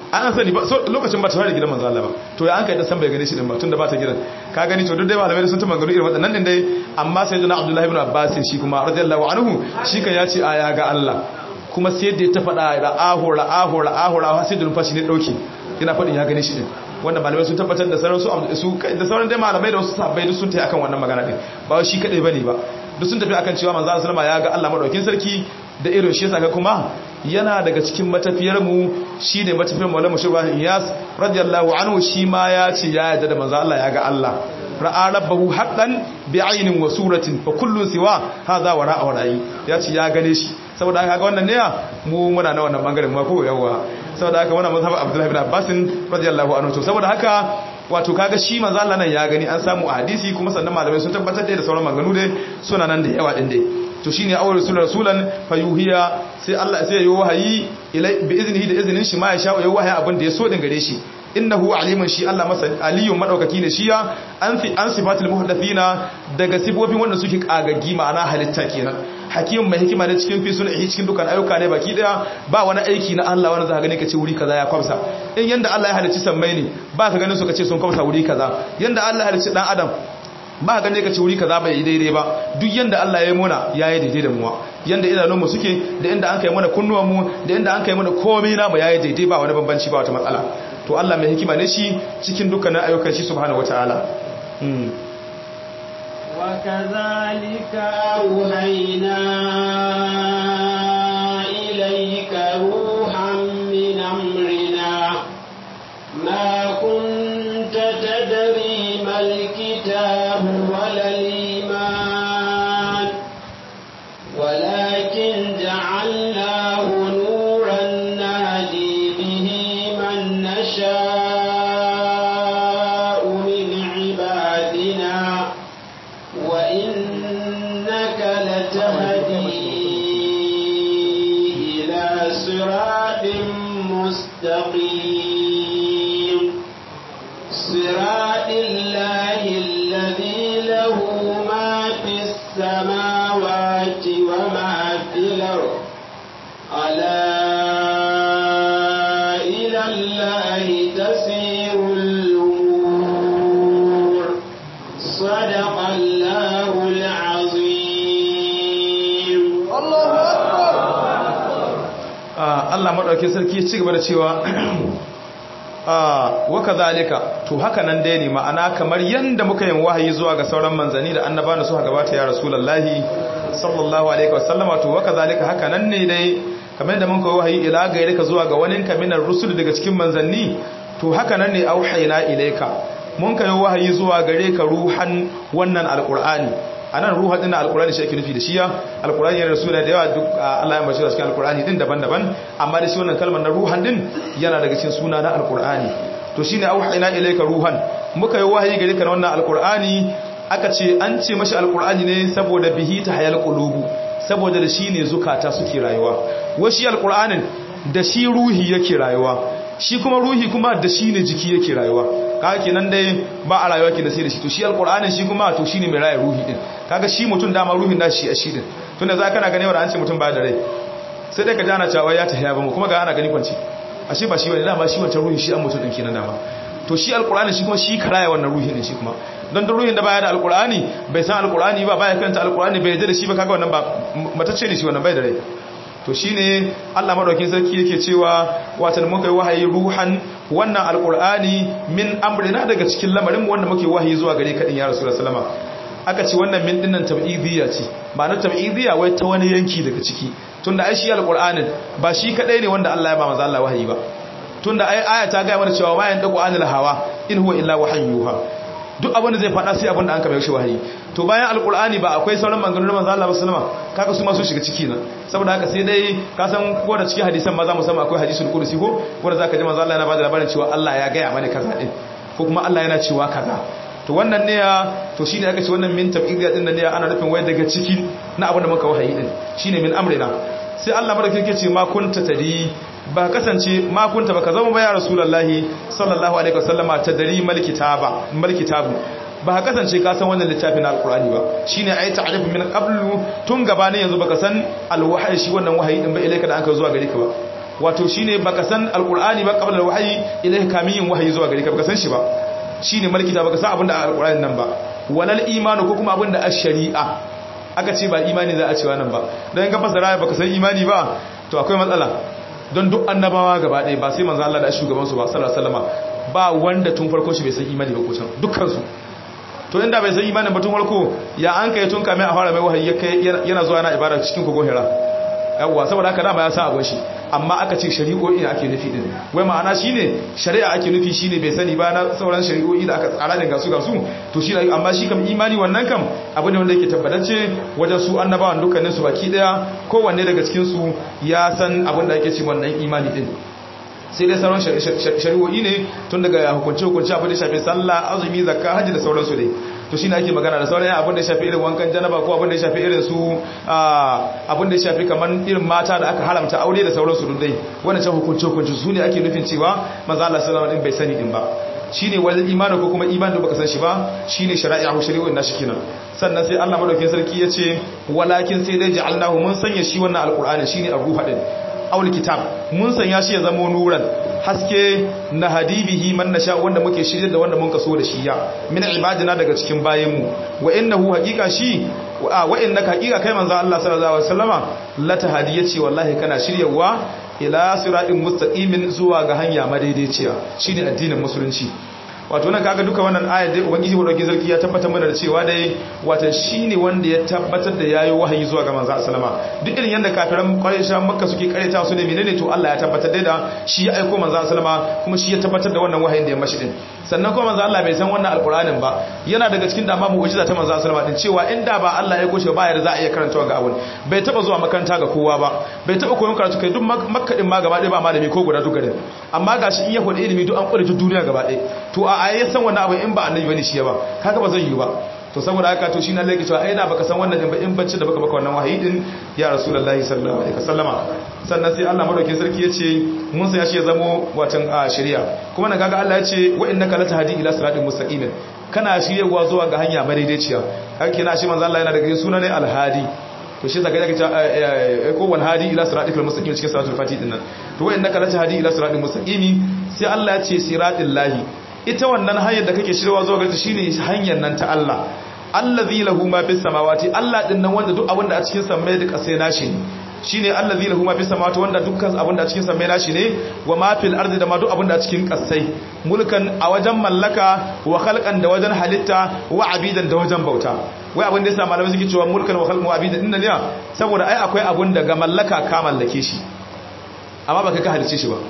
an sani ba lokacin ba ta fara gidan manzo Allah ba to ya an kai da san bai gane shi din ba tunda ba ta gidan ka gani to duk dai malamai sun ta magana irin wadannan din dai amma sai jana Abdullahi ibn Abbas shi kuma radiyallahu anhu shi kan ya ce a ya ga Allah kuma sai da ta faɗa ra'ahu ra'ahu ra'ahu ra'ahu sai da numfashi ne dauke yana faɗin ya gane shi din wanda malamai sun tabbatar da sauran su da sauran dai malamai da wasu sahabbai duk sun tafi akan wannan magana din ba shi kadai bane ba duk sun tafi akan cewa manzo sallama ya ga Allah madaukin sarki da irin shi saka kuma yana daga cikin matafiyar mu shine matafiyar Maulana Shubah Iyas radiyallahu anhu shi ma ya ce ya yarda da manzo Allah ya ga Allah ra'a rabbahu haqqan bi'aynin wa suratin fa kullu siwa hadha wa ra'a ra'i ya ce ya gane shi saboda haka wannan ne mu muna na wannan bangaren ma ko yawa saboda haka wannan mazhab Abdullah ibn Abbas radiyallahu anhu to saboda haka wato kaga shi manzo Allah nan ya gani an samu a hadisi kuma sannan malamai sun tabbatar da sauran maganganu dai suna nan da yawa din dai to shine awwal rasul rasulan fayuhiya sai Allah sai yayi wahayi ilai bi iznihi da iznin shi ma ya sha yayi wahayi abin da ya so din gare shi innahu alimun shi Allah masa aliyun madaukaki ne shi ya an fi an sifatul muhdathina daga sifofin wanda suke kagaggi ma'ana halitta kenan hakim mai hikima ne cikin fi sunhi cikin dukan ayyuka ne baki daya ba wani aiki na Allah wanda zaka gani kace wuri kaza ya kwamsa in yanda Allah ya halicci sammai ne ba ka ganin su kace sun kwamsa wuri kaza yanda Allah ya halicci dan adam ba ka gane kace wuri kaza bai daidai ba duk yanda Allah ya yi muna yayi daidai da muwa yanda idanunmu suke da inda an kai mana kunnuwanmu da inda an kai mana komai na mu yayi daidai ba wani bambanci ba wata matsala to Allah mai hikima ne shi cikin dukkanin ayyukan shi subhanahu wataala وكذلك أوهينا إليك روحا من أمرنا ما كنت تدري ما الكتاب ولا الإيمان ولكن جعلناه نورا نهدي به من نشاء من عبادنا وإنك لتهدي إلى صراط مستقيم صراط الله الذي له ما في السماوات وما في الأرض ألا إلى الله تسير الأمور صدق الله العظيم Allah maɗauki sarki ya ci gaba da cewa waka zalika to haka nan dai ne ma'ana kamar yadda muka yin wahayi zuwa ga sauran manzanni da annaba da suka gabata ya rasulullahi sallallahu alaihi wasallama to waka zalika haka nan ne dai kamar yadda muka wahayi ila ga ka zuwa ga wani kaminar rusul daga cikin manzanni to haka nan ne auhayna ilaika mun kai wahayi zuwa gare ka ruhan wannan alqur'ani anan ruha din alqur'ani shi ake nufi da shiya alqur'ani yana rasula da yawa duk Allah ya bashi cikin alqur'ani din daban-daban amma da shi wannan kalmar na ruhan din yana daga cikin suna na alqur'ani to shine auhayna ilayka ruhan muka yi wahayi gare ka na wannan alqur'ani aka ce an ce mashi alqur'ani ne saboda bihi ta hayal qulubu saboda da shi ne zukata suke rayuwa washi alqur'anin da shi ruhi yake rayuwa shi kuma ruhi kuma da shi ne jiki yake rayuwa kaga kenan dai ba a rayuwa ke da sai da shi to shi alqur'anin shi kuma to shine mai raye ruhi din kaga shi mutum dama ruhin da shi a shi din tunda za kana gane wanda an ce mutum ba da rai sai dai ka jana cewa ya tafiya ba mu kuma ga ana gani kwanci ashe ba shi bane dama shi wancan ruhi shi an mutum din kenan dama to shi alqur'ani shi kuma shi karaya wannan ruhin din shi kuma don duk ruhin da baya da alqur'ani bai san alqur'ani ba baya karanta alqur'ani bai yarda da shi ba kaga wannan ba matacce ne shi wannan bai da rai to shine Allah madaukakin sarki yake cewa watan muka yi wahayi ruhan wannan alqur'ani min amrina daga cikin lamarin wanda muke wahayi zuwa gare ka din ya rasulullahi sallama aka ce wannan min dinnan tab'idiyya ce ba na tab'idiyya wai ta wani yanki daga ciki tunda ai shi alqur'anin ba shi kadai ne wanda Allah ya ba manzo Allah wahayi ba tunda ai aya ta ga mana cewa wayan dagu anil hawa in huwa illa wahayyuha duk abin da zai faɗa sai abin da an kama shi wahayi to bayan alkur'ani ba akwai sauran maganganun manzo Allah sallama kaga su ma su shiga ciki nan saboda haka sai dai ka san ko da cikin hadisan ma za mu samu akwai hadisul qudsi ko wanda zaka ji manzo Allah yana bada labarin cewa Allah ya gaya mana kaza din ko kuma Allah yana cewa kaza to wannan ne ya to shine aka ce wannan min tabidiyya din nan ne ana nufin wai daga ciki na abin da muka wahayi din shine min amrina sai Allah madaukakin yake ce ma kunta tadi ba kasance makunta ba ka zama ba ya rasulullahi sallallahu alaihi wasallama ta dari malkitaba malkitabu ba ka kasance ka san wannan littafin alqur'ani ba shine ayi ta'rif min qablu tun gabanin yanzu baka san alwahyi shi wannan wahayi din ba ilaika da aka zuwa gare ka ba wato shine baka san alqur'ani ba qabla alwahyi ilayhi kamiyin wahayi zuwa gare ka baka san shi ba shine malkita baka san abinda alqur'ani nan ba walal imanu ko kuma abinda ash-shari'a aka ce ba imani za a cewa nan ba don in ka fasara baka san imani ba to akwai matsala don duk annabawa gaba ɗaya ba sai manzo Allah da shugaban su ba sallallahu alaihi wasallam ba wanda tun farko shi bai san imani ba ko can dukkan su to inda bai san imanin ba tun farko ya an kai tun kame a fara mai wahayi yana zuwa yana ibada cikin kogon hira yawwa saboda haka dama ya sa abun shi amma aka ce shari'o'i ake nufi din wai ma'ana shine shari'a ake nufi shine bai sani ba na sauran shari'o'i da aka tsara din gasu gasu to shi amma shi kam imani wannan kam abu ne wanda yake tabbatacce wajen su annabawan dukkanin su baki daya kowanne daga cikin su ya san abin da ake ce wannan imani din sai dai sauran shari'o'i ne tun daga hukunce hukunce abin da shafi sallah azumi zakka hajji da sauransu dai to shine ake magana da sauran abin da ya shafi irin wankan janaba ko abin da ya shafi irin su abin da ya shafi kaman irin mata da aka haramta aure da sauransu duk dai wannan can hukunce hukunce su ne ake nufin cewa manzo Allah sallallahu alaihi bai sani din ba shine wal imani ko kuma imani da baka san shi ba shine shari'a ko shari'o'in nashi kenan sannan sai Allah madaukakin sarki ya ce walakin sai dai ja'alnahu mun sanya shi wannan alqur'ani shine ar-ruha din aul kitab mun sanya shi ya zama nuran haske na hadibihi man nasha wanda muke shirye da wanda mun kaso da shi ya min ibadina daga cikin bayanmu wa innahu haqiqa shi wa innaka haqiqa kai manzo Allah sallallahu alaihi wasallama la tahdiyati wallahi kana shiryawa ila siratin mustaqimin zuwa ga hanya madaidaiciya shine addinin musulunci wato nan kaga duka wannan ayat dai ubangiji wadauki sarki ya tabbatar mana da cewa dai wato shine wanda ya tabbatar da yayi wahayi zuwa ga manzo sallama duk irin yanda kafiran quraishan makka suke kareta su ne menene to Allah ya tabbatar da shi ya aika manzo sallama kuma shi ya tabbatar da wannan wahayin da ya mashi din sannan kuma manzo Allah bai san wannan alqur'anin ba yana daga cikin dama mu'jiza ta manzo sallama din cewa inda ba Allah ya goshe ba ya za a iya karantawa ga abun bai taba zuwa makaranta ga kowa ba bai taba koyon karatu kai duk makka din ma gaba ɗaya ba malami ko guda duk garin amma gashi in ya faɗi ilimi duk an kware duk duniya gaba ɗaya to a a ya san wannan abu in ba annabi bane shi ba kaga ba zai yi ba to saboda haka to shi na lake cewa ai da baka san wannan din ba in bacci da baka baka wannan wahayi din ya rasulullahi sallallahu alaihi wasallama sannan sai Allah madaukakin sarki yace mun sai shi ya zamo watan shari'a kuma na kaga Allah yace wa innaka latahdi ila siratin mustaqim kana shiryawa zuwa ga hanya madaidaiciya kake na shi manzo Allah yana daga sunan ne alhadi to shi zaka yake ko wal hadi ila siratil mustaqim cikin suratul fatih din nan to wa innaka latahdi ila siratil mustaqim sai Allah ya ce siratil lahi ita wannan hanyar da kake shirwa zuwa gare shine hanyar nan ta Allah allazi lahu ma fis samawati Allah din nan wanda duk abin da a cikin samai da kasai nashi ne shine allazi lahu ma fis samawati wanda dukkan abin da a cikin samai nashi ne wa ma fil ardi da ma duk abin da a cikin kasai mulkan a wajen mallaka wa khalqan da wajen halitta wa abidan da wajen bauta wai abin da yasa malamai suke cewa mulkan wa khalqan wa abidan din ne saboda ai akwai abin da ga mallaka ka mallake shi amma ba kai ka halice shi ba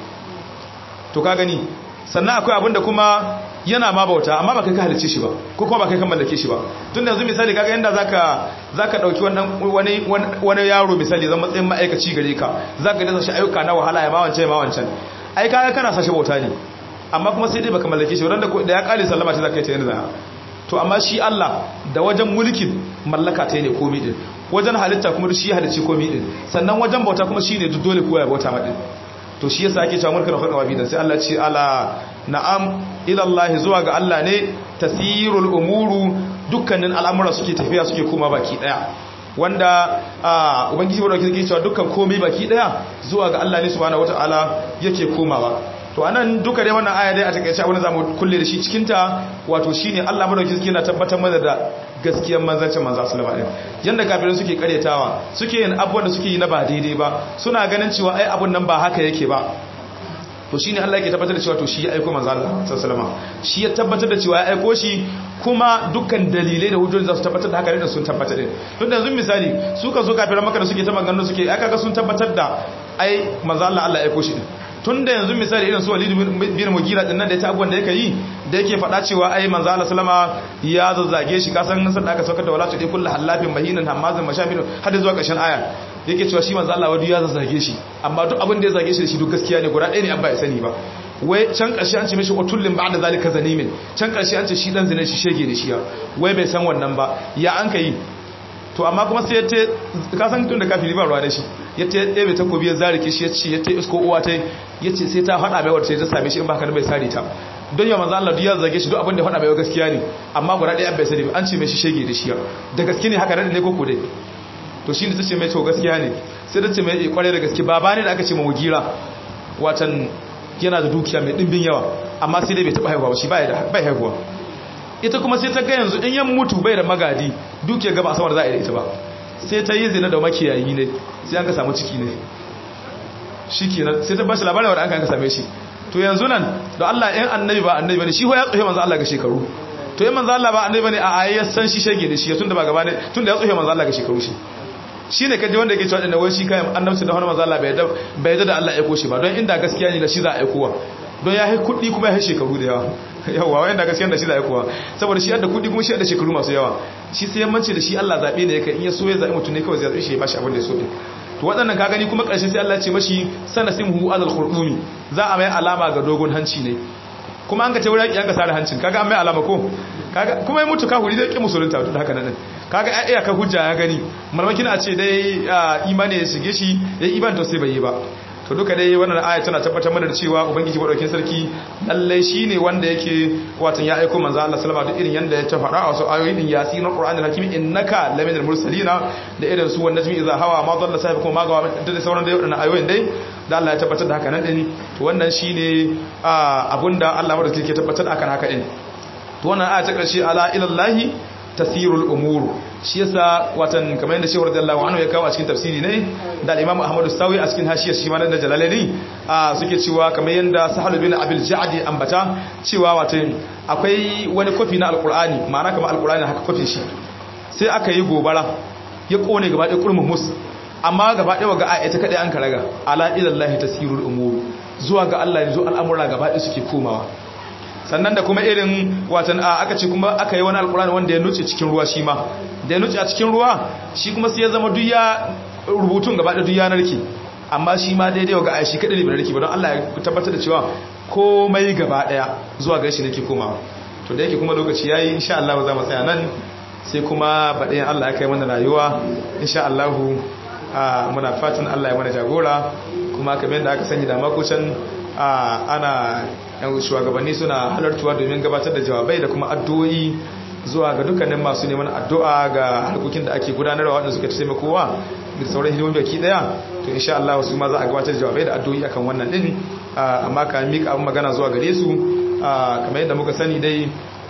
to ka gani sannan akwai abin da kuma yana ma bauta amma ba kai ka halice shi ba ko kuma ba kai ka mallake shi ba tun da yanzu misali kaga yanda zaka zaka dauki wannan wani wani yaro misali zan matsayin ma'aikaci gare ka zaka dasa shi ayyuka na wahala ya ma wancan ma wancan ai kaga kana sashi bauta ne amma kuma sai dai baka mallake shi wanda da ya kare sallama ta zaka yi ta yanzu to amma shi Allah da wajen mulkin mallaka ta ne komai din wajen halitta kuma shi halicci komai din sannan wajen bauta kuma shine duk dole kowa ya bauta ma din to shi yasa ake cewa mulkin khulqa wa bidan sai Allah ce ala na'am ila Allah zuwa ga Allah ne tasirul umuru dukkanin al'amura suke tafiya suke koma baki daya wanda ubangiji wadda kike cewa dukkan komai baki daya zuwa ga Allah ne subhanahu wataala yake komawa to anan duka dai wannan aya dai a takeice abin da zamu kulle da shi cikin ta wato shine Allah madaukakin sarki yana tabbatar mana da gaskiyar manzancin manzo sallallahu alaihi wasallam yanda kafirin suke karyatawa suke yin abubuwan da suke yi na ba daidai ba suna ganin cewa ai abun nan ba haka yake ba to shine Allah yake tabbatar da cewa to shi ya aika manzo Allah sallallahu alaihi wasallam shi ya tabbatar da cewa ya aiko shi kuma dukkan dalilai da hujjoji za su tabbatar da haka ne sun tabbatar da tun da yanzu misali su ka zo kafiran maka da suke ta maganganu suke aka ga sun tabbatar da ai manzo Allah Allah ya aiko shi din tun da yanzu misali irin su walidu bin mugira din nan da ya ta abubuwan da yake yi da yake faɗa cewa ai manzo Allah sallama ya zazzage shi kasan nan da aka saukar da walatu dai kullu halafin mahinin hamazin mashamin har zuwa ƙarshen aya yake cewa shi manzo Allah wadu ya zazzage shi amma duk abin da ya zage shi da shi duk gaskiya ne guda ɗaya ne an ba ya sani ba wai can ƙarshe an ce mishi utullin ba'da zalika zanimin can ƙarshe an ce shi dan zina shi shege da shi ya wai bai san wannan ba ya an kai to amma kuma sai ya te ka san tun da kafiri ba ruwa da shi ya te ɗebe takobi ya zarike shi ya ce ya te isko uwa ta ya ce sai ta faɗa mai wata ta same shi in ba ka bai sare ta don yawan manzo Allah ya zage shi duk abin da faɗa mai gaskiya ne amma guda ɗaya bai sani an ce mai shi shege da shi da gaske ne haka ne ko ko dai to shi ne ta ce mai to gaskiya ne sai ta ce mai kware da gaske baba ne da aka ce ma mugira watan yana da dukiya mai dimbin yawa amma sai dai bai taba haihuwa ba shi bai da bai haihuwa ita kuma sai ta ga yanzu in yan mutu bai da magadi dukiya gaba samar za a yi da ita ba sai ta yi zina da makiyayi ne sai an ka samu ciki ne shikenan sai ta bashi labarin wanda an ka same shi to yanzu nan da Allah in annabi ba annabi bane shi ho ya tsohe manzo Allah ga shekaru to in manzo Allah ba annabi bane a ayi ya san shi shege da shi tunda ba gaba ne tunda ya tsohe manzo Allah ga shekaru shi shine kaje wanda yake cewa dinnan wai shi kai annabci da wani manzo Allah bai da bai da Allah ya aiko shi ba don inda gaskiya ne da shi za a aikowa don ya hai kudi kuma ya hai shekaru da yawa yawa wai inda gaskiya da shi za a aikowa saboda shi da kudi kuma shi da shekaru masu yawa shi sai yammanci da shi Allah zabe ne yake in ya so ya zabi mutum ne kawai zai zabi shi ya bashi abin da ya so din to waɗannan ka gani kuma ƙarshe sai Allah ya ce mashi sanasimhu alal khurdumi za a mai alama ga dogon hanci ne kuma an ka ce wurin yanka sare hancin kaga an mai alama ko kaga kuma ya mutu ka huri zai ki musulunta to haka nan kaga ai iya ka hujja ya gani malmakin a ce dai imani ya shige shi ya iban to sai bai yi ba to duka dai wannan aya tana tabbatar mana da cewa ubangiji madaukakin sarki lalle shine wanda yake watan ya aika manzo Allah sallama duk irin yanda ya ta faɗa a wasu ayoyi din yasin qur'anil hakim innaka laminal mursalina da irin su wannan jimi idza hawa ma dalla sai kuma magawa da sauran dai wadannan ayoyin dai da Allah ya tabbatar da haka nan din to wannan shine abunda Allah madaukakin ke tabbatar da akan haka din to wannan aya ta karshe ala ilallahi tasirul umur shi yasa watan kamar yadda shehu radiyallahu anhu ya kawo a cikin tafsiri ne da al-imam ahmad sawi a cikin hashiyar shi ma da jalalaini suke cewa kamar yadda sahal bin abil ja'di ambata cewa watan akwai wani kofi na alqur'ani ma'ana kamar alqur'ani haka kofin shi sai aka yi gobara ya kone gaba ɗaya kurmin mus amma gaba ɗaya ga ayata kadai an karaga ala ilallahi tasirul umur zuwa ga Allah yanzu al'amura gaba ɗaya suke komawa sannan da kuma irin watan a aka ce kuma aka yi wani alkurani wanda ya nuce cikin ruwa shi ma da ya nuce a cikin ruwa shi kuma sai ya zama duya rubutun gaba da duya narki amma shi ma daidai ga aishi kadai ne bai narki ba don Allah ya tabbatar da cewa komai gaba daya zuwa ga shi nake komawa to da yake kuma lokaci yayi insha Allah za mu tsaya nan sai kuma baɗayan Allah ya kai mana rayuwa insha Allah muna fatan Allah ya mana jagora kuma kamar yadda aka sani da makocin ana yan shugabanni suna halartuwa domin gabatar da jawabai da kuma addu'o'i zuwa ga dukkanin masu neman addu'a ga harkokin da ake gudanarwa waɗanda suka taimaka kowa da sauran hidimomi baki daya to insha Allah su ma za a gabatar da jawabai da addu'o'i akan wannan din amma ka mika abin magana zuwa gare su kamar yadda muka sani dai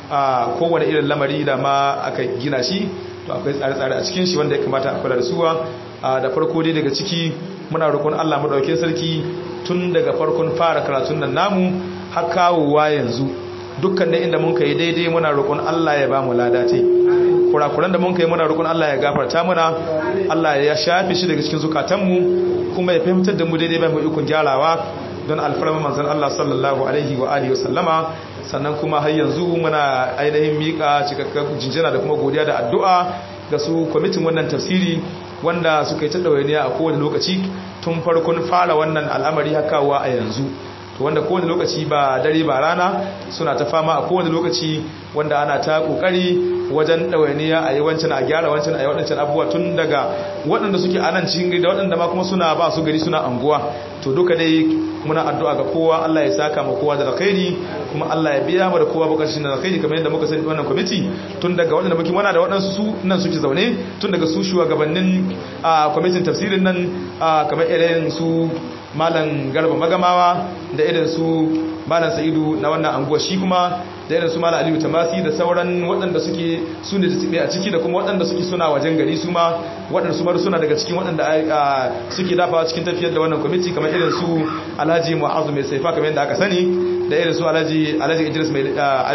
kowane irin lamari da ma aka gina shi to akwai tsare-tsare a cikin shi wanda ya kamata a kula da suwa da farko dai daga ciki muna roƙon Allah madaukakin sarki tun daga farkon fara karatun nan namu har kawowa yanzu dukkan inda mun kai daidai muna roƙon Allah ya ba mu ladate kurakuran da mun kai muna roƙon Allah ya gafarta muna Allah ya shafe shi daga cikin zukatanmu kuma ya fahimtar da mu daidai bai mu ikon gyarawa don alfarma manzon Allah sallallahu alaihi wa alihi wasallama sannan kuma har yanzu muna ainihin mika cikakken jinjina da kuma godiya da addu'a ga su kwamitin wannan tafsiri wanda suka yi ta ɗawainiya a kowane lokaci tun farkon fara wannan al'amari hakawa a yanzu to wanda kowane lokaci ba dare ba rana suna ta fama a kowane lokaci wanda ana ta kokari wajen ɗawainiya a yi wancan a gyara wancan a yi waɗancan abubuwa tun daga waɗanda suke a nan cikin gari da waɗanda ma kuma suna ba su gari suna anguwa to duka dai muna addu'a ga kowa Allah ya saka ma kowa da alkhairi kuma Allah ya biya mu da kowa bukatun da alkhairi kamar yadda muka sani wannan kwamiti tun daga waɗanda muke muna da waɗansu su nan suke zaune tun daga su shugabannin kwamitin tafsirin nan kamar irin su malam garba magamawa da irin su malam sa'idu na wannan anguwa shi kuma da irin su malam aliyu tamasi da sauran waɗanda suke su ne da a ciki da kuma waɗanda suke suna wajen gari su ma waɗanda su suna daga cikin waɗanda suke dafawa cikin tafiyar da wannan kwamiti kamar irin su alhaji mu'azu mai saifa kamar yadda aka sani da irin su alhaji alhaji idris mai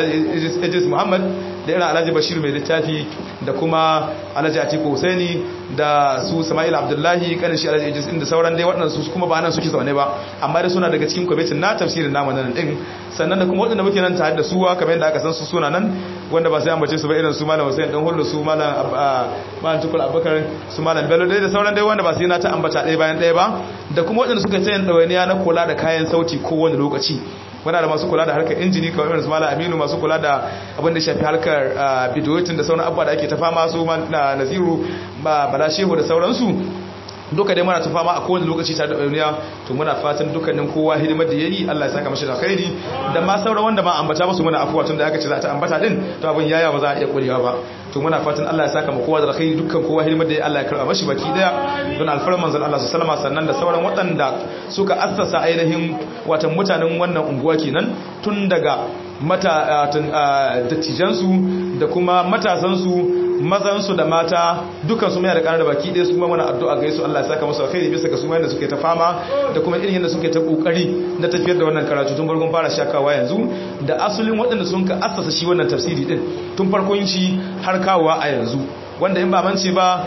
idris muhammad da irin alhaji bashir mai littafi da kuma alhaji atiku husaini da su sama'il abdullahi kanin shi alhaji idris da sauran dai waɗannan su kuma ba nan suke zaune ba amma dai suna daga cikin kwamitin na tafsirin namu nan din sannan da kuma waɗanda muke nan tare da suwa kamar yadda aka san su suna nan wanda ba sai an bace su ba irin su malam Hussein dan hullu su malam malam Tukul Abubakar su malam Bello dai da sauran dai wanda ba sai na ta ambata ɗaya bayan ɗaya ba da kuma waɗanda suka tayin ɗawainiya na kula da kayan sauti kowane lokaci muna da masu kula da harkar injini kamar irin su malam Aminu masu kula da abin da shafi harkar bidiyotin da sauran abubuwa da ake ta fama su Naziru ba Bala Shehu da sauransu duka dai muna ta fama a kowane lokaci tare da duniya to muna fatan dukkanin kowa hidimar da yayi Allah ya saka mashi da khairi da ma sauran wanda ma ambata musu muna afuwa tun da aka ce za ta ambata din to abin yaya ba za a iya kurewa ba to muna fatan Allah ya saka mu kowa da khairi dukkan kowa hidimar da yayi Allah ya karba mashi baki daya don alfarin manzon Allah sallallahu alaihi sannan da sauran waɗanda suka assasa ainihin watan mutanen wannan unguwa kenan tun daga mata dattijansu da kuma matasansu mazansu da mata dukansu mai da kanar da baki ɗaya su kuma mana addu'a ga su Allah ya saka musu alkhairi bisa ga su mai da suke ta fama da kuma irin yadda suke ta kokari na tafiyar da wannan karatu tun farkon fara shakawa yanzu da asulin waɗanda sun ka assasa shi wannan tafsiri din tun farkon shi har kawowa a yanzu wanda in ba mance ba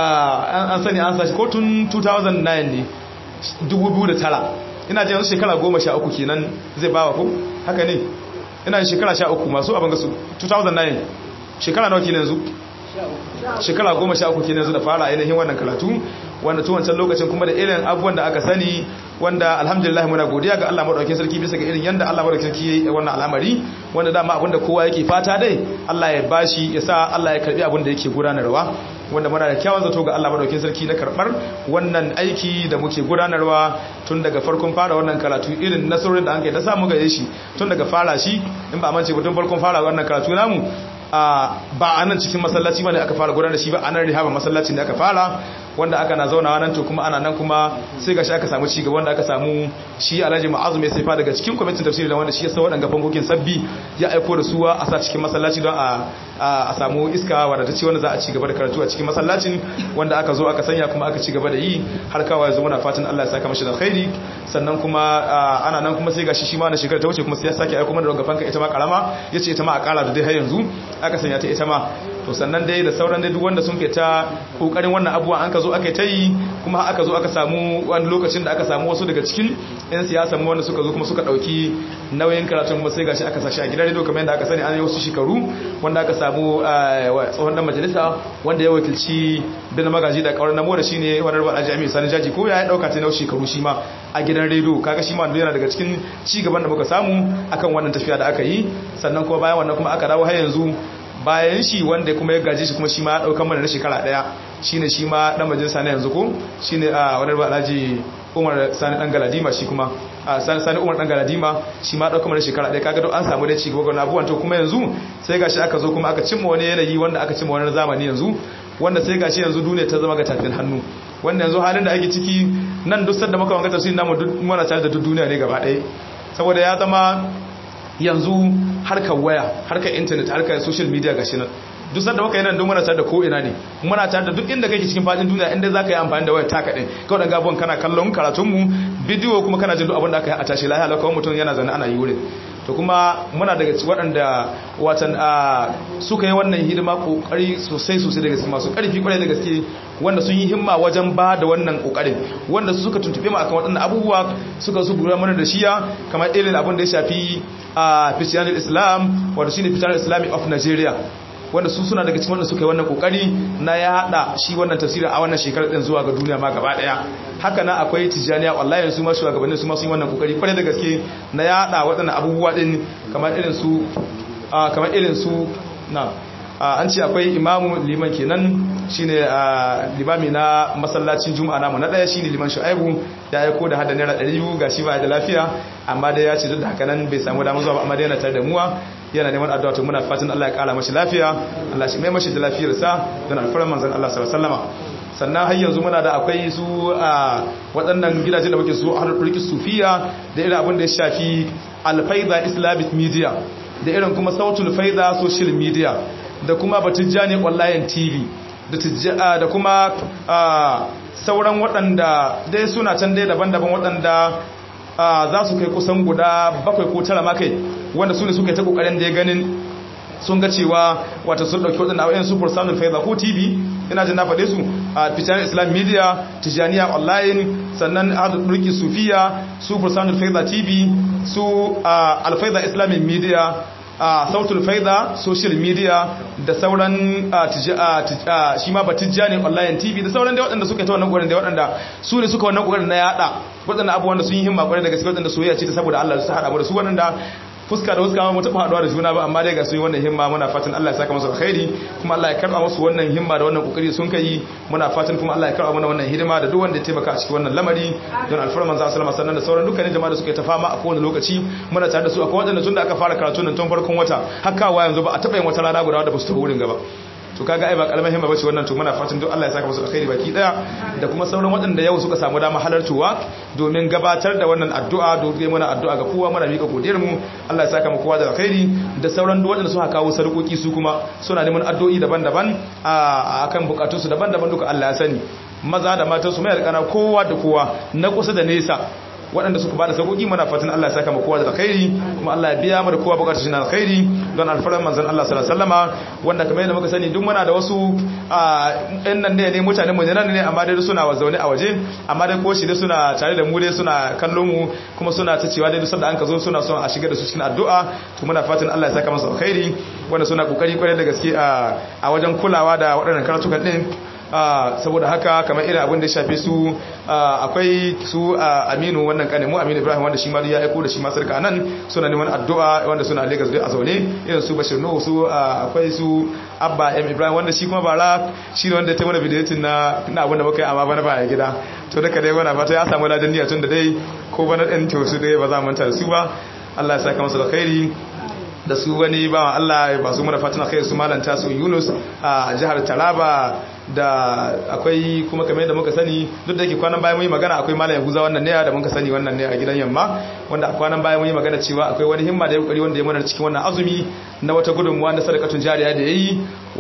an sani an sashi ko tun 2009 ne 2009 ina jin shekara 13 kenan zai bawa ko haka ne ina shekara 13 masu abin gasu 2009 shekara nawa kenan yanzu shekara goma sha uku kenan yanzu da fara ainihin wannan karatu wanda tun wancan lokacin kuma da irin abubuwan da aka sani wanda alhamdulillah muna godiya ga Allah madaukakin sarki bisa ga irin yanda Allah madaukakin sarki yayi wannan al'amari wanda dama abinda kowa yake fata dai Allah ya bashi ya sa Allah ya karbi abinda yake gudanarwa wanda muna da kyawun zato ga Allah madaukakin sarki na karbar wannan aiki da muke gudanarwa tun daga farkon fara wannan karatu irin nasarorin da an kai ta samu gare shi tun daga fara shi in ba mance ba tun farkon fara wannan karatu namu ba a nan cikin masallaci bane aka fara gudanar da shi ba a nan rihaba masallacin da aka fara wanda aka na zaunawa nan to kuma ana nan kuma sai gashi aka samu cigaba wanda aka samu shi Alhaji Mu'azzu mai saifa daga cikin kwamitin tafsiri da wanda shi ya sa waɗanga fankokin sabbi ya aiko da suwa a sa cikin masallaci don a a samu iska wadda ta ci wanda za a ci gaba da karatu a cikin masallacin wanda aka zo aka sanya kuma aka ci gaba da yi har kawai yanzu muna fatan Allah ya saka mashi da alkhairi sannan kuma ana nan kuma sai gashi shi ma na shekara ta wuce kuma sai ya sake aiko mana da gafanka ita ma karama yace ita ma a kara da dai har yanzu aka sanya ta ita ma to sannan dai da sauran dai duk wanda sun kai ta kokarin wannan abuwa an ka zo aka ta yi kuma aka zo aka samu wani lokacin da aka samu wasu daga cikin yan siyasa mu wanda suka zo kuma suka dauki nauyin karatun kuma sai gashi aka sashi a gidan radio kamar yadda aka sani an yi wasu shekaru wanda aka samu tsohon dan majalisa wanda ya wakilci bin magaji da kauran namo da shine wani rubar jami'i sani jaji ko ya dauka ta nau shekaru shi ma a gidan radio kaga shi ma yana daga cikin ci gaban da muka samu akan wannan tafiya da aka yi sannan kuma bayan wannan kuma aka dawo har yanzu bayan shi wanda kuma ya gaji shi kuma shi ma ya daukan mana na shekara daya shine shi ma dan majalisa na yanzu ko shine a wani rubar alhaji Umar Sani dan Galadima shi kuma Sani Sani Umar dan Galadima shi ma dauka mana shekara ɗaya kaga an samu dai ci gaba ga abubuwan to kuma yanzu sai gashi aka zo kuma aka cimma wani yanayi wanda aka cimma wani zamani yanzu wanda sai gashi yanzu duniya ta zama ga tafin hannu wanda yanzu halin da ake ciki nan duk sanda muka wanga tafsirin namu duk muna tare da duk duniya ne gaba ɗaya saboda ya zama yanzu harkar waya harkar internet harkar social media gashi nan duk sanda muka yi nan don muna tare da ko ina ne muna tare da duk inda kake cikin fadin duniya inda za ka yi amfani da wayar taka ɗin kawai dan gabuwan kana kallon karatunmu bidiyo kuma kana jin duk abin da aka yi a tashi lahiya lakawar mutum yana zane ana yi wurin to kuma muna daga waɗanda watan suka yi wannan hidima kokari sosai sosai da gaske masu ƙarfi kwarai da gaske wanda sun yi himma wajen ba da wannan kokarin wanda su suka tuntube mu akan waɗannan abubuwa suka su gura mana da shiya kamar irin abin da ya shafi a Christianity Islam wato shine Christianity Islamic of Nigeria wanda su suna daga cikin wanda suka yi wannan kokari na ya hada shi wannan tafsiri a wannan shekarar din zuwa ga duniya ma gaba daya haka na akwai tijaniya wallahi su ma shugabannin su ma sun yi wannan kokari kwarai da gaske na ya hada waɗannan abubuwa din kamar irin su kamar irin su na an ce akwai imamu liman kenan shine limami na masallacin juma'a namu na daya shine liman shu'aibu ya aiko da hada naira 200 gashi ba da lafiya amma dai ya ce duk da haka nan bai samu damar zuwa ba amma dai yana tare da muwa yana neman addu'a to muna fatan Allah ya kara mashi lafiya Allah shi mai mashi da lafiyarsa don alfarar manzon Allah sallallahu alaihi wasallam sannan har yanzu muna da akwai su a waɗannan gidaje da muke su a rikki sufiya da irin abin da ya shafi alfaida islamic media da irin kuma sautul faida social media da kuma batijjani online tv da kuma sauran waɗanda dai suna can dai daban-daban waɗanda za su kai kusan guda bakwai ko tara makai wanda su ne suka yi ta ƙoƙarin da ya ganin sun ga cewa wata sun ɗauki waɗanda a super samun faiza ko tv ina jin na faɗe su a fitanen islam media tijaniya online sannan hadurki sufiya super samun faiza tv su alfaiza islamic media a sautul faida social media da sauran shi ma batijja ne online tv da sauran da waɗanda suka ta wannan ƙwarin da waɗanda su ne suka wannan ƙwarin na yada waɗanda abubuwan da sun yi himma ƙwarin da gaske waɗanda soyayya ce ta saboda Allah su haɗa mu da su waɗanda fuska da fuska mu taba haduwa da juna ba amma dai ga su yi wannan himma muna fatan Allah ya saka musu alkhairi kuma Allah ya karba musu wannan himma da wannan kokari sun kai muna fatan kuma Allah ya karba mana wannan hidima da duk wanda ya taimaka a cikin wannan lamari don alfarman za sallama sannan da sauran dukkanin jama'a da suka ta fama a kowane lokaci muna tare da su akwai wadanda tun da aka fara karatu nan tun farkon wata har kawo yanzu ba a taba yin wata rana guda da ba su tafi wurin gaba to kaga ai ba kalmar himma bace wannan to muna fatan duk Allah ya saka musu alkhairi baki daya da kuma sauran waɗanda yau suka samu dama halartuwa domin gabatar da wannan addu'a domin muna addu'a ga kowa muna mika godiyar mu Allah ya saka mu kowa da alkhairi da sauran duk waɗanda suka kawo sarkoki su kuma suna neman addu'o'i daban-daban a akan bukatunsu daban-daban duka Allah ya sani maza da matan su mai alƙana kowa da kowa na kusa da nesa waɗanda suka bada sauƙi muna fatan Allah ya saka mu kowa da alkhairi kuma Allah ya biya mu da kowa bukatar shi na alkhairi don alfaran manzon Allah sallallahu alaihi wasallama wanda kamar yadda muka sani duk muna da wasu ɗan nan ne ne mutanen mu nan ne amma dai suna zaune a waje amma dai ko shi dai suna tare da mu dai suna kallon mu kuma suna ta cewa dai duk sanda an ka zo suna son a shiga da su cikin addu'a to muna fatan Allah ya saka musu alkhairi wanda suna kokari kwarai da gaske a wajen kulawa da waɗannan karatukan din saboda haka kamar irin abin da ya shafe su akwai su aminu wannan kanimu aminu ibrahim wanda shi ma ya aiko da shi ma sarka nan suna neman addu'a wanda suna lagos dai a zaune irin su bashir nuhu su akwai su abba m ibrahim wanda shi kuma bara shi ne wanda ta mana bidiyotin na na abin da muka yi amma bana baya gida to daga dai wani fata ya samu ladan niyya tun da dai ko bana ɗan to su dai ba za mu manta da su ba allah ya saka masa da khairi da su wani ba Allah ba su muna fatan kai su malanta su Yunus a jihar Taraba da akwai kuma kamar yadda muka sani duk da yake kwanan bayan mun yi magana akwai malam Yahuza wannan ne da muka sani wannan ne a gidan yamma wanda a kwanan bayan mun yi magana cewa akwai wani himma da ya kokari wanda ya mana cikin wannan azumi na wata gudunmuwa na sadakatun jariya da yayi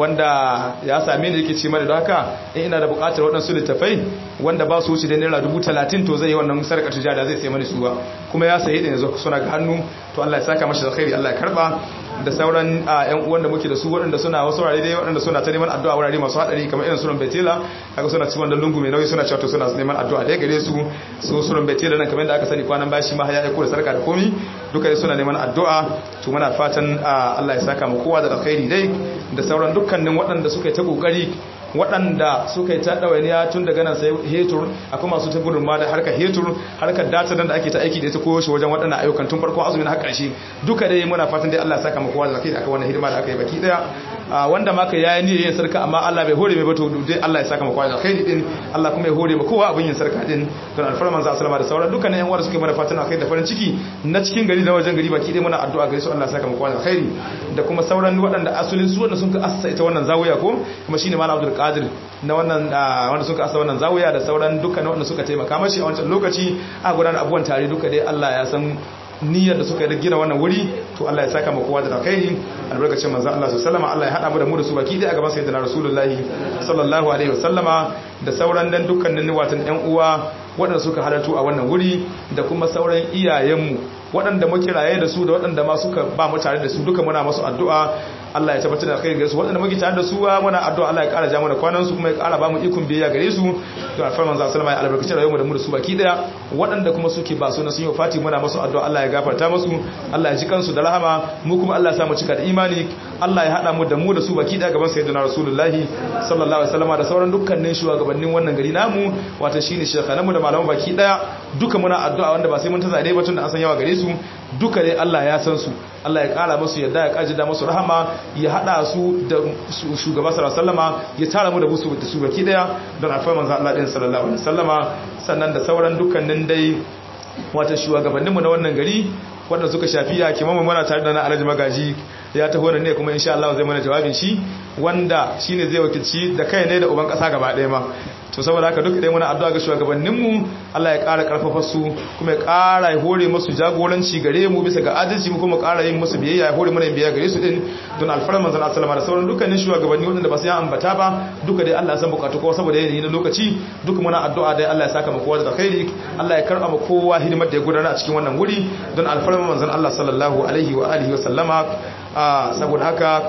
wanda ya same ni yake ce mana da haka in ina da buƙatar waɗansu littafai wanda ba su wuce da naira dubu talatin to zai yi wannan sadakatun jariya zai sai mani suwa kuma ya sayi da yanzu suna ga hannu to Allah ya saka mashi da khairi Allah ya karba da sauran yan uwan da muke da su waɗanda suna wasu wurare dai waɗanda suna ta neman addu'a wurare masu hadari kamar irin sunan Betela kaga suna cikin wannan lungu mai nauyi suna cewa to suna neman addu'a da gare su su sunan Betela nan kamar da aka sani kwanan bashi ma ya aiko da sarka da komi duka dai suna neman addu'a to muna fatan Allah ya saka mu kowa da alkhairi dai da sauran dukkanin waɗanda suka yi ta kokari waɗanda suka yi ta ɗawainiya tun daga nan sai hetur akwai masu ta gudun ma da harkar hetur harkar data da ake ta aiki da ita ko shi wajen waɗannan ayyukan tun farkon azumin har ƙarshe duka dai muna fatan dai Allah ya saka mu kowa da zakai aka wannan hidima da aka yi baki daya wanda ma ka yayi niyyar yin sarka amma Allah bai hore mai ba to dai Allah ya saka mu kowa da zakai din Allah kuma ya hore mu kowa abin yin sarka din don alfarman za sallama da sauran dukkanin yan uwa suke mana fatan akai da farin ciki na cikin gari da wajen gari baki dai muna addu'a gare su Allah ya saka mu kowa da alkhairi da kuma sauran waɗanda asulin su wanda sun ka assasa ita wannan zawiya ko kuma shine malam Abdul Qadir na wannan wanda suka asa wannan zawiya da sauran dukkan wanda suka taimaka mashi a wancan lokaci a gudanar abubuwan tare duka dai Allah ya san niyyar da suka yi gina wannan wuri to Allah ya saka mu kowa da alkhairi albarkacin manzo Allah sallallahu alaihi Allah ya hada mu da mu da su baki dai a gaban sayyidina rasulullahi sallallahu alaihi wasallama da sauran dan dukkanin watan ƴan uwa waɗanda suka halartu a wannan wuri da kuma sauran iyayenmu waɗanda muke raye da su da waɗanda ma suka ba mu tare da su duka muna masu addu'a Allah ya tabbatar da kai gare su waɗanda muke tare da su muna addu'a Allah ya ƙara ja mana kwanan su kuma ya ƙara ba mu ikon biyayya gare su to alfarman za sallama ya albarkaci rayuwar mu da mu da su baki daya waɗanda kuma suke ba su na sun yi fati muna masu addu'a Allah ya gafarta musu Allah ya ji kansu da rahama mu kuma Allah ya sa mu cika da imani Allah ya hada mu da mu da su baki daya gaban sayyidina rasulullahi sallallahu alaihi wasallam da sauran dukkanin shugabannin wannan gari namu wato shine shekhananmu da malaman baki daya duka muna addu'a wanda ba sai mun ta zade ba tun da an san yawa gare su duka dai Allah ya san su Allah ya kara musu yadda ya kaji da musu rahama ya hada su da shugaba sallallahu alaihi wasallama ya tara mu da busu da su baki daya don alfa manzo Allah din sallallahu alaihi wasallama sannan da sauran dukkanin dai wata shugabanninmu na wannan gari wanda suka shafi ya kimamu muna tare da na alhaji magaji ya taho da ne kuma insha Allah zai mana jawabin shi wanda shine zai wakilci da kai ne da uban kasa gaba ɗaya ma to saboda haka duk idan muna addu'a ga shugabanninmu Allah ya ƙara ƙarfafa su kuma ya ƙara ya hore musu jagoranci gare mu bisa ga adalci mu kuma ƙara yin musu biyayya ya hore mana yin biyayya gare su din don alfarman manzon Allah da sauran dukkanin shugabanni wanda ba su yi ambata ba duka dai Allah ya san bukatu kowa saboda yanayi na lokaci duka muna addu'a dai Allah ya saka mu kowa da alkhairi Allah ya karɓa mu kowa hidimar da ya gudana a cikin wannan guri don alfarman manzon Allah sallallahu alaihi wa alihi wa sallama saboda haka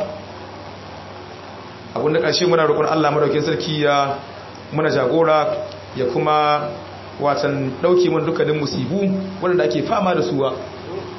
abinda ƙarshe muna roƙon Allah madaukakin sarki ya muna jagora ya kuma watan ɗauke mun dukkanin musibu waɗanda ake fama da suwa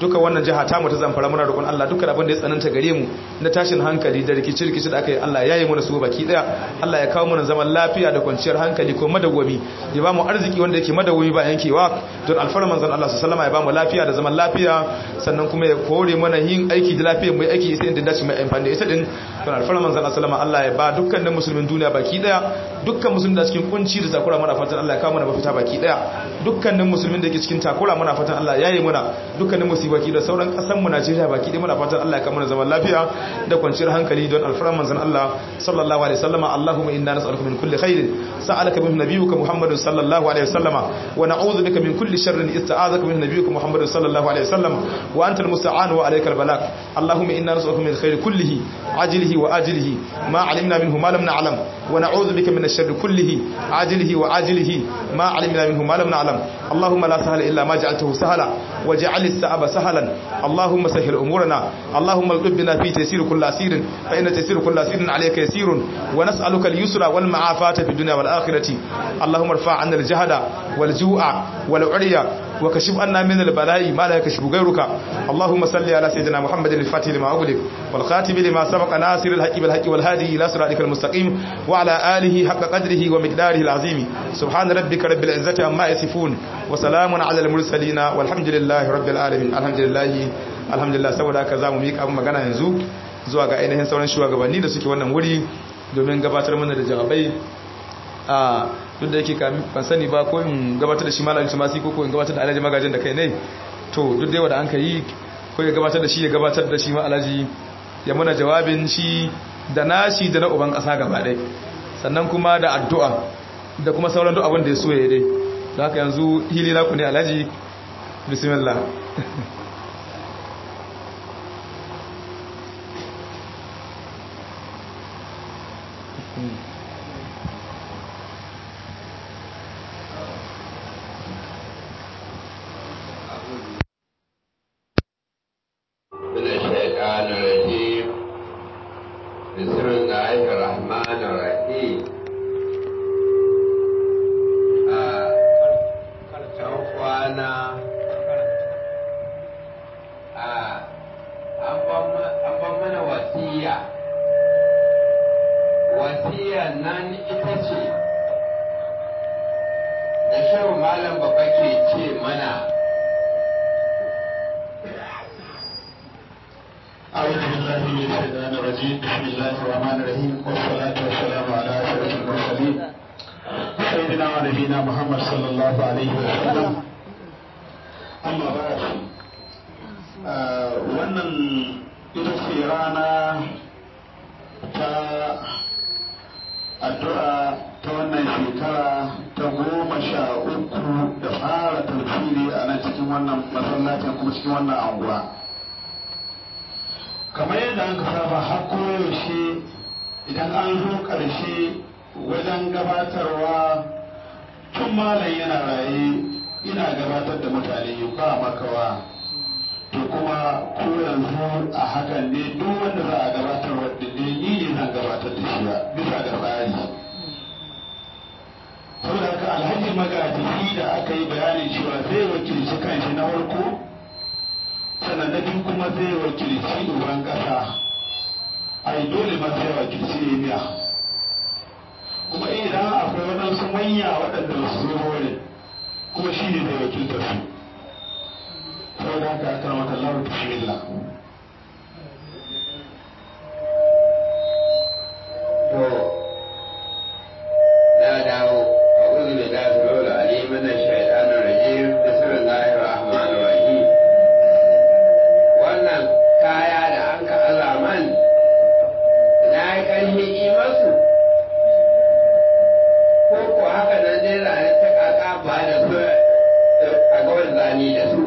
duka wannan jiha ta mu ta zamfara muna roƙon Allah dukkan abin da ya tsananta gare mu na tashin hankali da rikici rikici da aka yi Allah ya yi mana su baki daya Allah ya kawo mana zaman lafiya da kwanciyar hankali ko madawwami ya ba mu arziki wanda yake madawwami ba yankewa don alfarman manzon Allah sallallahu alaihi wasallam ya ba mu lafiya da zaman lafiya sannan kuma ya kore mana yin aiki da lafiyar mu aiki sai inda dace mai amfani da ita din don alfarman manzon Allah sallallahu alaihi wasallam Allah ya ba dukkanin musulmin duniya baki daya dukkan musulmin da cikin kunci da takura muna fatan Allah ya kawo mana mafita baki daya dukkanin musulmin da ke cikin takura muna fatan Allah ya yi muna dukkanin musibaki da sauran kasan mu Najeriya baki daya muna fatan Allah ya kawo mana zaman lafiya da kwanciyar hankali don alfarman manzon Allah sallallahu alaihi wasallam Allahumma inna nas'aluka min kulli khairin sa'alaka min nabiyyika Muhammadun sallallahu alaihi wasallam wa na'udhu bika min kulli sharrin ista'azaka min nabiyyika Muhammadun sallallahu alaihi wasallam wa anta al-musta'an wa alayka al-balagh Allahumma inna nas'aluka min khairi kullihi ajilihi wa ajilihi ma 'alimna minhu ma lam na'lam wa na'udhu bika min ash-sharri kullihi ajilihi wa ajilihi ma 'alimna minhu ma lam na'lam Allahumma la sahla illa ma ja'altahu sahla waj'al as-sa'aba sahlan Allahumma sahhil umurana Allahumma اغلبنا في تيسير كل أسير فإن تيسير كل أسير عليك يسير ونسألك اليسر والمعافاة في الدنيا والآخرة اللهم ارفع عنا الجهد والجوع والعري وكشف عنا من البلاء ما لا يكشف غيرك اللهم صل على سيدنا محمد الفاتح لما أغلق والخاتم لما سبق ناصر الحق بالحق والهادي إلى صراطك المستقيم وعلى آله حق قدره ومقداره العظيم سبحان ربك رب العزة عما يصفون وسلام على المرسلين والحمد لله رب العالمين الحمد لله alhamdulillah saboda haka za mu miƙa abin magana yanzu zuwa ga ainihin sauran shugabanni da suke wannan wuri domin gabatar mana da jawabai a duk da yake ban sani ba ko in gabatar da shi malam tumasi ko ko in gabatar da alhaji magajin da kai ne to duk da yawa da an ka yi ko ya gabatar da shi ya gabatar da shi ma alhaji ya muna jawabin shi da nashi da na uban ƙasa gaba ɗaya sannan kuma da addu'a da kuma sauran duk abin da ya so ya dai da haka yanzu hili na ku ne alhaji bismillah من الشيطان الرجيم بسم الله الرحمن الرحيم kwana an ban mana wasiya wasiya nan ita ce da shehu malam babba ke ce mana أعوذ بالله من الشيطان الرجيم بسم الله الرحمن الرحيم والصلاة والسلام على أشرف المرسلين سيدنا ونبينا محمد صلى الله عليه وسلم أما بعد wannan ita ce rana ta addu'a ta wannan shekara ta goma sha uku da fara tafsiri a nan cikin wannan masallacin kuma cikin wannan anguwa. kamar yadda an saba har koyaushe idan an zo ƙarshe wajen gabatarwa tun malam yana raye ina gabatar da mutane ba makawa to kuma ko yanzu a hakan ne duk wanda za a gabatar wadda ne ni ne zan gabatar da shi ba bisa ga tsari saboda haka alhaji magaji da aka yi bayanin cewa zai wakilci kanshi na farko sannan na biyu kuma zai wakilci uban ƙasa ai dole ma zai wakilci miya kuma idan akwai waɗansu manya waɗanda ba su zo wurin kuma shi ne zai wakilta su saboda haka aka maka lawa bismillah to na dawo a uzu da dasu lola alimin na shaidanar rajim bismillahir rahmanir rahim wannan kaya da an ka azaman na yi ƙarfi yi masu ko ko haka nan dai zane ta kaka ba da su a gawar zani da su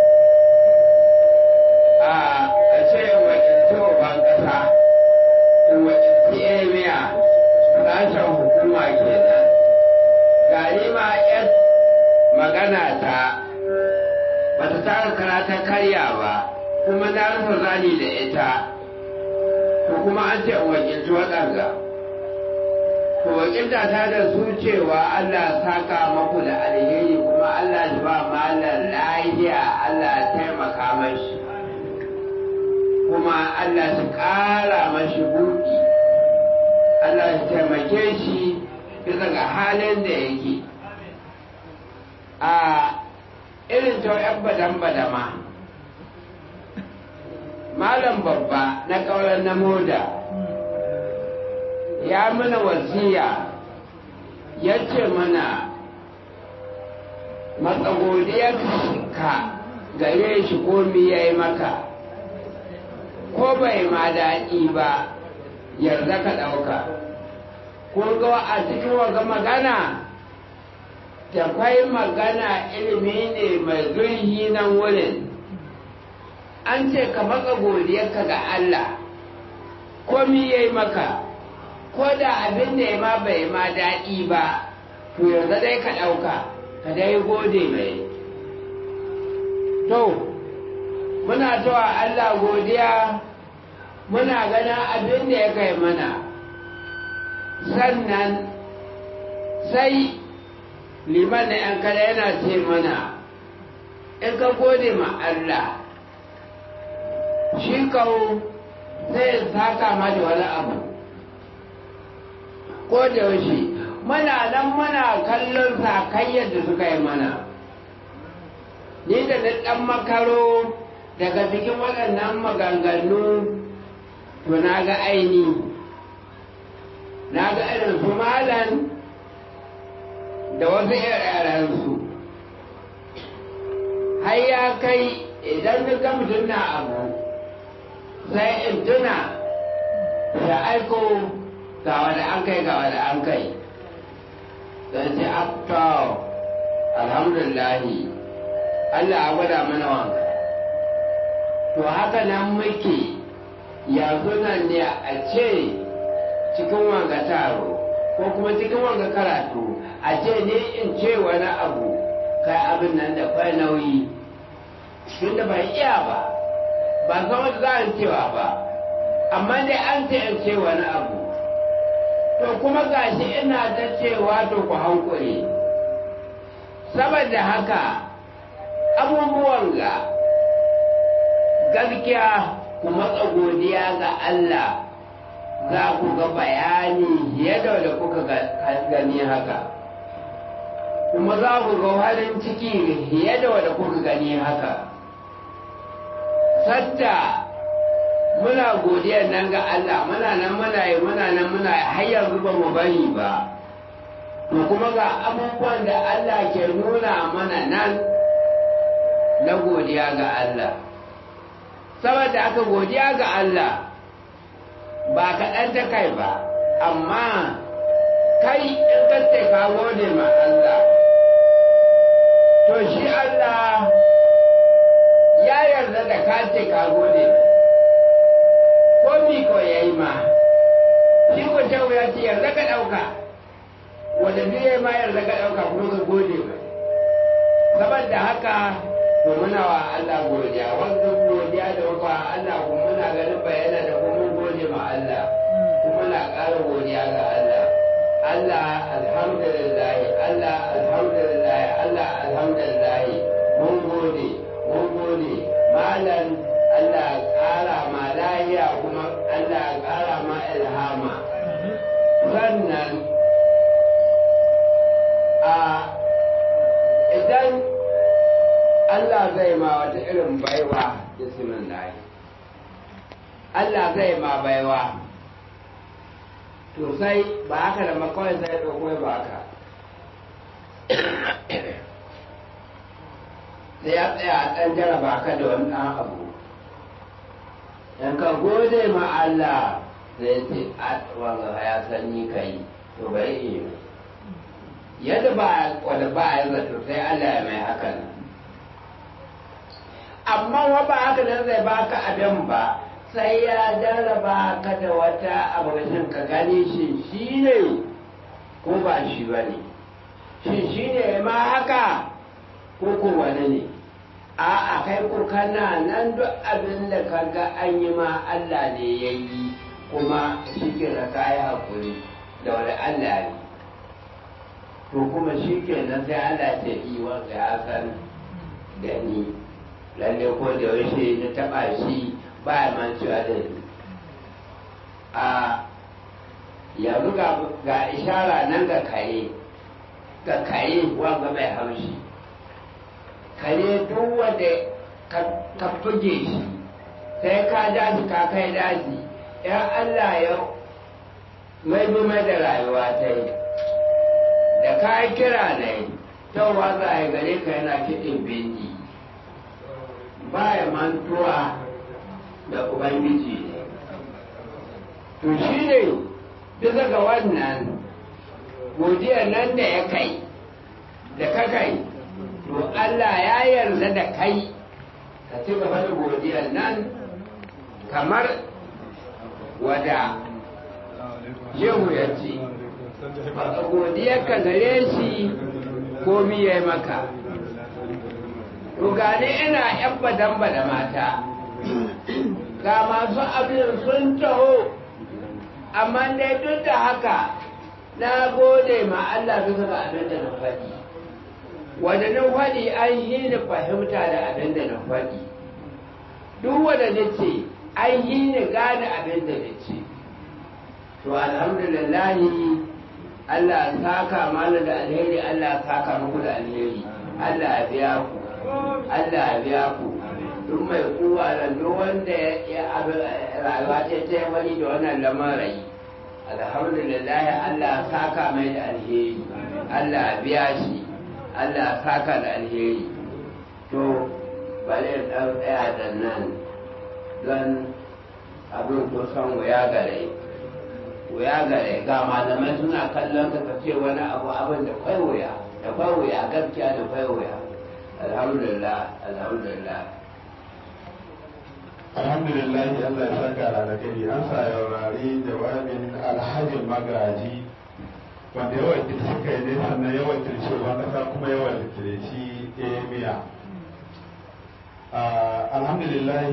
a a ce wakilci ban ƙasa in wakilci emiya sashen hukuma kenan gani ma yan magana ta bata taka kara ta karya ba kuma na rufe zani da ita ko kuma an ce in wakilci waɗanda to wakilta ta da su cewa Allah saka maku da alheri kuma Allah shi ba malar lahiya Allah taimaka mashi Allah su ƙara mashi buɗi Allah su taimake shi bisa ga halin da yake a irin ta yan badan badama malam babba na ƙaurar na moda ya mana wasiya ya ce mana matsagodiyarka gare shi komi ya yi maka ko bai ma daɗi ba yarda ka ɗauka ko ga a cikin waga magana tafai magana ilimi ne mai zurhi nan wurin an ce ka maka godiyarka ga Allah komi ya yi maka ko da abin da ya ma bai ma daɗi ba to yanzu dai ka ɗauka ka dai gode mai to muna tawa Allah godiya muna ganin abin da ya kai mana sannan sai liman na ‘yan kada yana ce mana in ka gode ma Allah shi kawo zai saka ma da wani abu ko da yaushe muna nan muna kallon sakayyar da suka yi mana ni da na ɗan makaro daga cikin waɗannan maganganu to na ga aini na ga irin su malan da wasu yaransu har ya kai idan na ga mutum na abu sai in tuna da aiko ga wanda an kai ga wanda an kai don ce after alhamdulillahi Allah ya gwada mana wanka to haka nan muke yanzu nan ne a ce cikin wanga taro ko kuma cikin wanga karatu a ce ne in ce wani abu kai abin nan da kwai nauyi tunda bai iya ba ba san wata za a cewa ba amma dai an ce in ce wani abu to kuma gashi ina ta cewa to ku hankuri saboda haka abubuwan ga gaskiya ku matsa godiya ga Allah za ku ga bayani yadda da kuka gani haka kuma za ku ga farin ciki yadda da kuka gani haka sadda muna godiyar nan ga Allah muna nan muna yi muna nan muna yi har yanzu ba mu bari ba to kuma ga abubuwan da Allah ke nuna mana nan na godiya ga Allah saboda aka godiya ga Allah ba kaɗan ta kai ba amma kai in kace ka gode ma Allah to shi Allah ya yarda da ka ce ka gode ko mi ko ya yi ma shi ko ta ya ce yarda ka ɗauka wanda duk ya ma yarda ka ɗauka kuma ka gode ba saboda haka to muna wa Allah godiya wanda godiya da wa Allah kuma muna ganin bayana da kuma gode ma Allah kuma na ƙara godiya ga Allah Allah alhamdulillah Allah alhamdulillah Allah alhamdulillah mun gode mun gode malam Allah ƙara ma lahiya kuma Allah ƙara ma ilhama sannan a idan Allah zai ma wata irin baiwa bismillah Allah zai ma baiwa to sai ba haka da makawai sai ɗauko ba haka sai ya tsaya a ɗan jaraba ka da wani ɗan abu in ka gode ma Allah zai ce a wanga ya san ni kai to bari in yi yadda ba wanda ba ya zato sai Allah ya mai hakan amma wa ba haka nan zai baka abin ba sai ya jarraba ka da wata abincin ka gani shi shi ne ko ba shi ba ne shi shi ne ma haka ko ko wani ne a a kai ko kana nan duk abin da ka ga an yi ma Allah ne ya yi kuma shi ke da kayi hakuri da wani Allah ne to kuma shi ke nan sai Allah ce yi wanda ya san da ni lalle ko da yaushe na taba shi ba ya mancewa da ni a yanzu ga ishara nan ga kare ga kare wanga mai haushi kare duk wanda ka buge shi sai ka ja shi ka kai daji yan Allah ya mai mai da rayuwa ta yi da ka yi kira ne tawa za a yi gare ka yana kiɗin bindi ba ya mantuwa da ubangiji ne to shi ne bisa ga wannan godiyar nan da ya kai da ka kai to Allah ya yarda da kai ka ci gaba da godiyar nan kamar wada shehu ya ce godiyar ka gare shi komi ya yi maka to gane ina yan badan da mata ga masu abin sun taho amma dai duk da haka na gode ma Allah bisa ga abin da na faɗi wanda na faɗi an yi ni fahimta da abin da na faɗi duk wanda na ce an yi ni gane abin da na ce to alhamdulillahi Allah saka mana da alheri Allah saka muku da alheri Allah ya biya ku Allah ya biya ku duk mai kuwa da duk wanda ya rayuwa ce ta wani da wannan lamarai alhamdulillah Allah saka mai da alheri Allah ya biya shi Allah saka da alheri to bari dan tsaya da nan don abin kusan wuya gare wuya gare ga malamai suna kallon ka ka ce wani abu abin da kwai wuya da kwai wuya gaskiya da kwai wuya alhamdulillah alhamdulillah alhamdulillah Allah ya saka ranakari an sa yaurari jawabin alhajin magaji wanda yawan wakilci suka yi ne sannan yawan wakilci shugaban kasa kuma yawan wakilci emiya alhamdulillah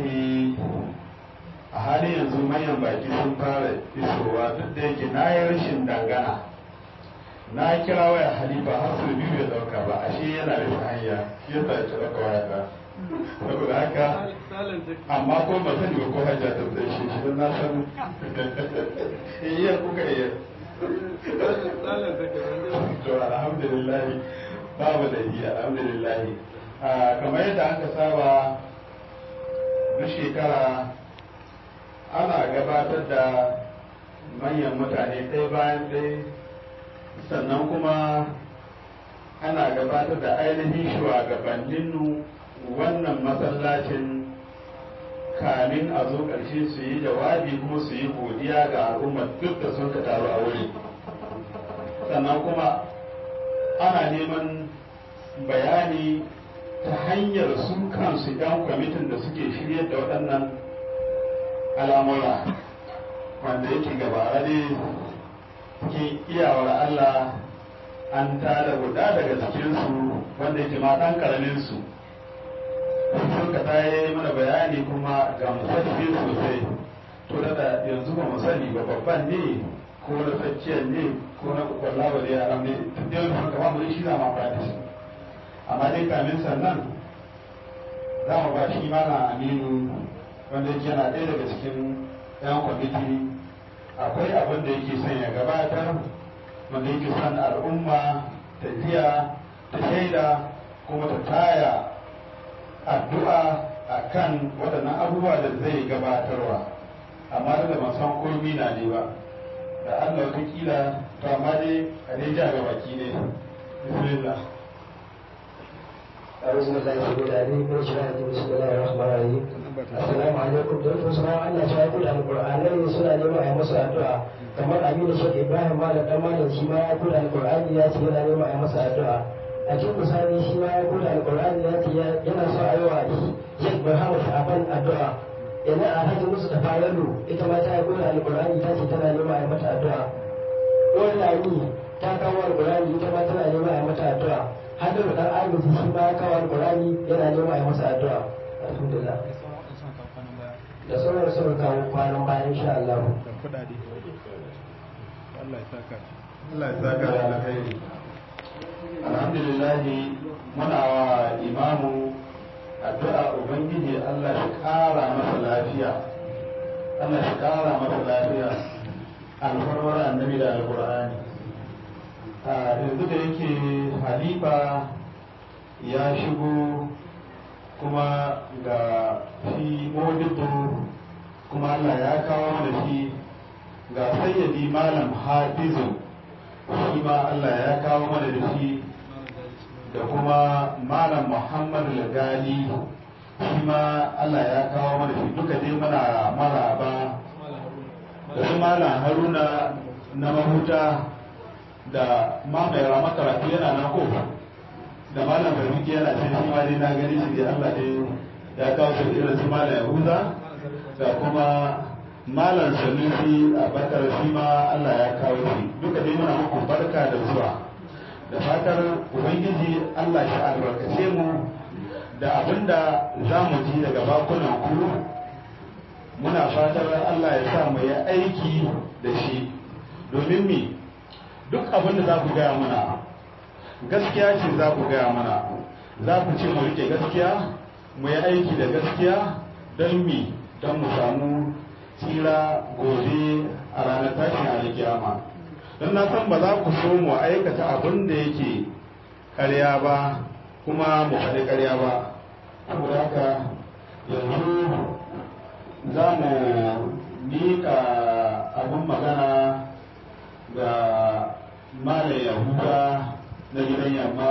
a halin yanzu manyan baki sun fara isowa duk da yake na yi rashin dangana na kira waya halifa har su biyu bai dauka ba ashe yana da hanya shi yasa ya dauka waya ta saboda haka amma ko ba sani ba ko hajja ta tsaye shi shi na san iya kuka iya to alhamdulillah babu da yi alhamdulillah kamar yadda aka saba duk shekara ana gabatar da manyan mutane ɗaya bayan ɗaya sannan kuma ana gabatar da ainihin shugabannin wannan masallacin kamin a zo ƙarshe su yi jawabi kuma su yi godiya ga al'ummar duk da sun ka taru a wuri sannan kuma ana neman bayani ta hanyar su kansu 'yan kwamitin da suke shiryar da waɗannan al'amura wanda yake gabara ne cikin iyawar Allah an tada guda daga cikinsu wanda yake ma ɗan ƙaraminsu sun ka yi mana bayani kuma ga musaffi sosai to da yanzu ba mu sani ba babban ne ko na tsakiyar ne ko na kwallawa da yaran ne duk da yanzu kama mu shi za mu amfani shi amma dai kamin sannan za mu ba shi mana aminu wanda yake yana ɗaya daga cikin yan kwamiti akwai abin da yake son ya gabatar wanda yake son al'umma ta jiya ta shaida kuma ta taya addu'a a kan waɗannan abubuwa da zai gabatarwa amma da ban san komi na ne ba da allah watakila to amma dai a dai ja ga baki ne bismillah أعوذ بالله السميع العليم من الشيطان الرجيم بسم الله الرحمن الرحيم السلام عليكم da wato suna Allah ta yi da alƙur'anai suna neman a yi masa addu'a kamar Aminu Sheikh Ibrahim Malam dan Malam shi ma ya koda alƙur'ani ya ce yana neman a yi masa addu'a a cikin misali shi ma ya koda alƙur'ani ya ce yana so a yi wa Sheikh Muhammad Shafan addu'a ina a hajji musu da falalu ita ma ta yi koda alƙur'ani ta ce tana neman a yi mata addu'a wani lami ta kawo alƙur'ani ita ma tana neman a yi mata addu'a hannun dan agaji shi ma ya kawo alƙur'ani yana neman a yi masa addu'a alhamdulillah da sauran sauran kawo kwanan bayan insha Allah. Allah ya saka Allah ya saka da alkhairi alhamdulillah muna wa imamu addu'a ubangiji Allah shi ƙara masa lafiya Allah shi ƙara masa lafiya alfarmar annabi da alƙur'ani a yanzu da yake halifa ya shigo kuma ga shi modibo kuma Allah ya kawo mana shi ga sayyadi malam hafizu shi ma Allah ya kawo mana da shi da kuma malam muhammad lagali shi ma Allah ya kawo mana shi duka dai mana maraba da su malam haruna na mahuta da mamaye rama karatu yana na ko da malam garmiki yana can shi ma dai na gani shi dai Allah dai ya kawo shi irin su malam yahuza da kuma malam sanusi a bakar shi ma Allah ya kawo shi duka dai muna muku barka da zuwa da fatar ubangiji Allah shi albarkace mu da abinda za mu ji daga bakunan ku muna fatar Allah ya sa mu yi aiki da shi domin mi duk abinda za ku gaya mana gaskiya ce za ku gaya mana za ku ce mu rike gaskiya mu yi aiki da gaskiya don mi don mu samu tsira gobe a ranar tashin alkiyama don na san ba za ku so mu aikata abin da yake karya ba kuma mu faɗi karya ba saboda haka yanzu za mu miƙa abin magana ga mala yahuda na gidan yamma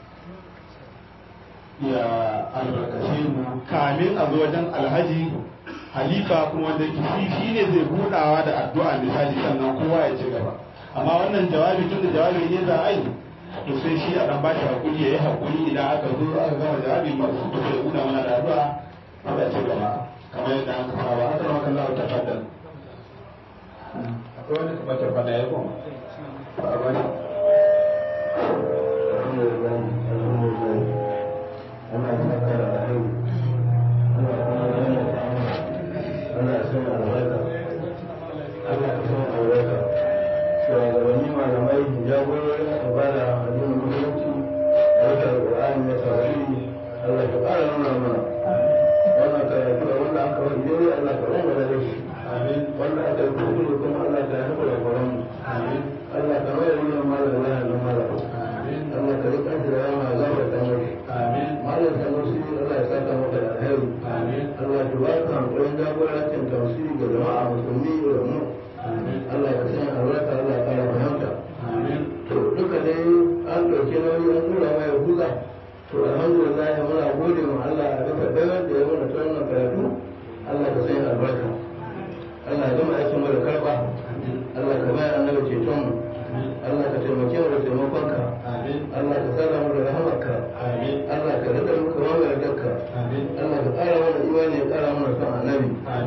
ya albarkace mu kamin a zo wajen alhaji halifa kuma wanda yake shi shi ne zai budawa da addu'a misali sannan kowa ya ci gaba amma wannan jawabi tun da jawabi ne za a yi to sai shi a dan bashi hakuri yayi hakuri idan aka zo aka gama jawabi masu to sai buda mana da addu'a sai ci gaba kamar yadda aka saba haka ma kan Allah ta faddal akwai wani kuma ta fada ya kuma ba wani alhamdulillah alhamdulillah ana saka da alheri ana kuma yana da ana son albarka ana son albarka shugabanni malamai jagororin ibada addinin musulunci a wata alƙur'ani na tarihi Allah ka ƙara nuna mana wannan karatu da wanda aka wani dai Allah ka rama da shi wanda aka yi kuskure kuma Allah ka yi da kwaron Allah ka mai da nuna mala da lahar mala Allah ka rika shi da rama za ka samu shi malam sanusi Allah ya saka maka da alheri Allah ya ba ka hankulin jagorancin tafsiri ga jama'a musulmi da mu Allah ya sanya albarka Allah ya kara fahimta to duka dai an ɗauki nauyi an tura mai huza to alhamdulillah muna gode ma Allah a bisa bayar da ya mana ta wannan karatu Allah ka sanya albarka Allah ya gama aikin mu da karɓa Allah ka bayar annabi ceton mu Allah ka taimake mu da taimakonka Allah ka tsara mu da rahamarka Allah ka rika mu kamar mai yardarka Allah ka ƙara mana imani ya ƙara mana son annabi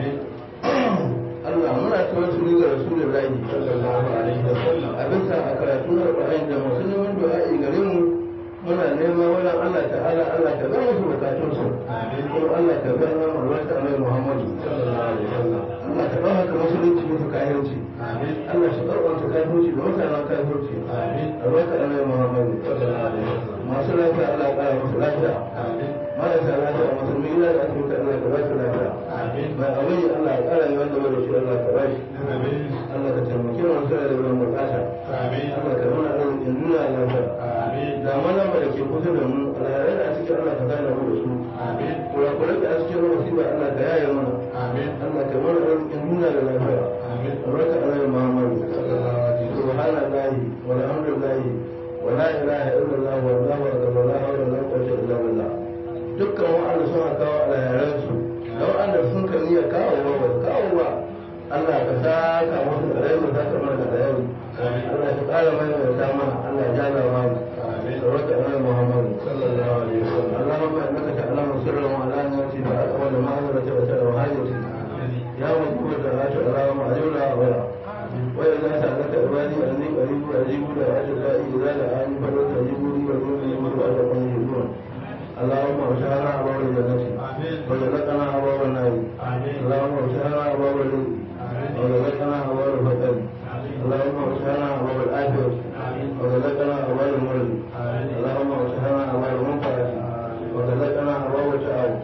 Allah muna tawassuli ga Rasulullahi sallallahu alaihi wasallam a bisa a karatu na Qur'ani da masu neman du'a'i gare mu muna neman wannan Allah ta'ala Allah ka zama su bukatun su kuma Allah ka ga nan albarka Annabi Muhammadu sallallahu alaihi wasallam Allah ka dauka ka musulunci musu kayanci Allah shi karɓanta kafirci da mutanen kafirci albarka Annabi Muhammadu sallallahu alaihi wasallam masu lafiya Allah ya ƙara musu lafiya marasa lafiya musulmi ina da asibiti Allah ka ba su lafiya mai abin Allah ya ƙara yi wanda bai da shi Allah ka ba shi Allah ka taimake mu sai da ruwan bukata Allah ka nuna arzikin nuna lafiya da mana ba da ke kusa da mu alhairai da a cikin Allah ka gane mu da su kurakurai da a cikin musiba Allah ka yaye mana Allah ka mana arzikin nuna da lafiya albarka Annabi Muhammad subhanallahi walhamdulillahi ولا اله الا الله والله اكبر ولا حول ولا قوه الا بالله dukkan wa'anda suna kawo alheransu da wa'anda sun kan iya kawo ba ba kawo ba Allah ka saka musu da rai za ka mana da rai Allah ka kara mai da ta mana Allah ya jala mana tabaraka annabi Muhammad sallallahu alaihi wasallam Allahumma innaka ta'lamu sirra wa alaniyati fa aqwala ma amrata wa ta'ala hajati ya mutu da hatu Allahumma ajura wa وإذا سألك عبادي أني قريب أجيب دعوة الداعي إذا دعاني فليستجيبوا لي وليؤمنوا لعلكم يهتدون اللهم ارشدنا أبواب الجنة وجلتنا أبواب النار اللهم ارشدنا أبواب الرزق وجلتنا أبواب الفتن اللهم ارشدنا أبواب الآخرة وجلتنا أبواب المرض اللهم ارشدنا أبواب المنفعة وجلتنا أبواب التعاون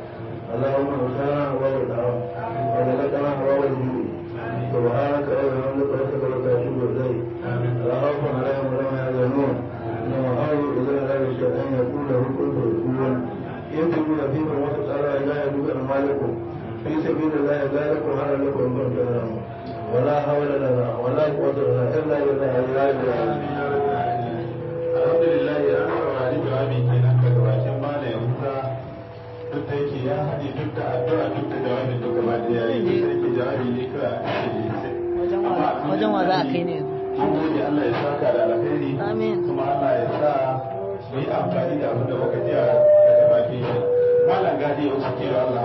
sabilillahi zalikum hada lakum in kuntum ta'lamun ولا حول لنا ولا قوة لنا إلا بالله العلي العظيم alhamdulillah ya saurari jawabi kenan daga bakin malam Musa duk da yake ya haɗe duk da addu'a duk da jawabin duk gaba da yayi duk da yake jawabi ne kawai a cikin wajen wa za a kai ne mun gode Allah ya saka da alheri Amin. kuma Allah ya sa mu yi amfani da abin da muka ji daga bakin shi malam gadi ya wuce kira Allah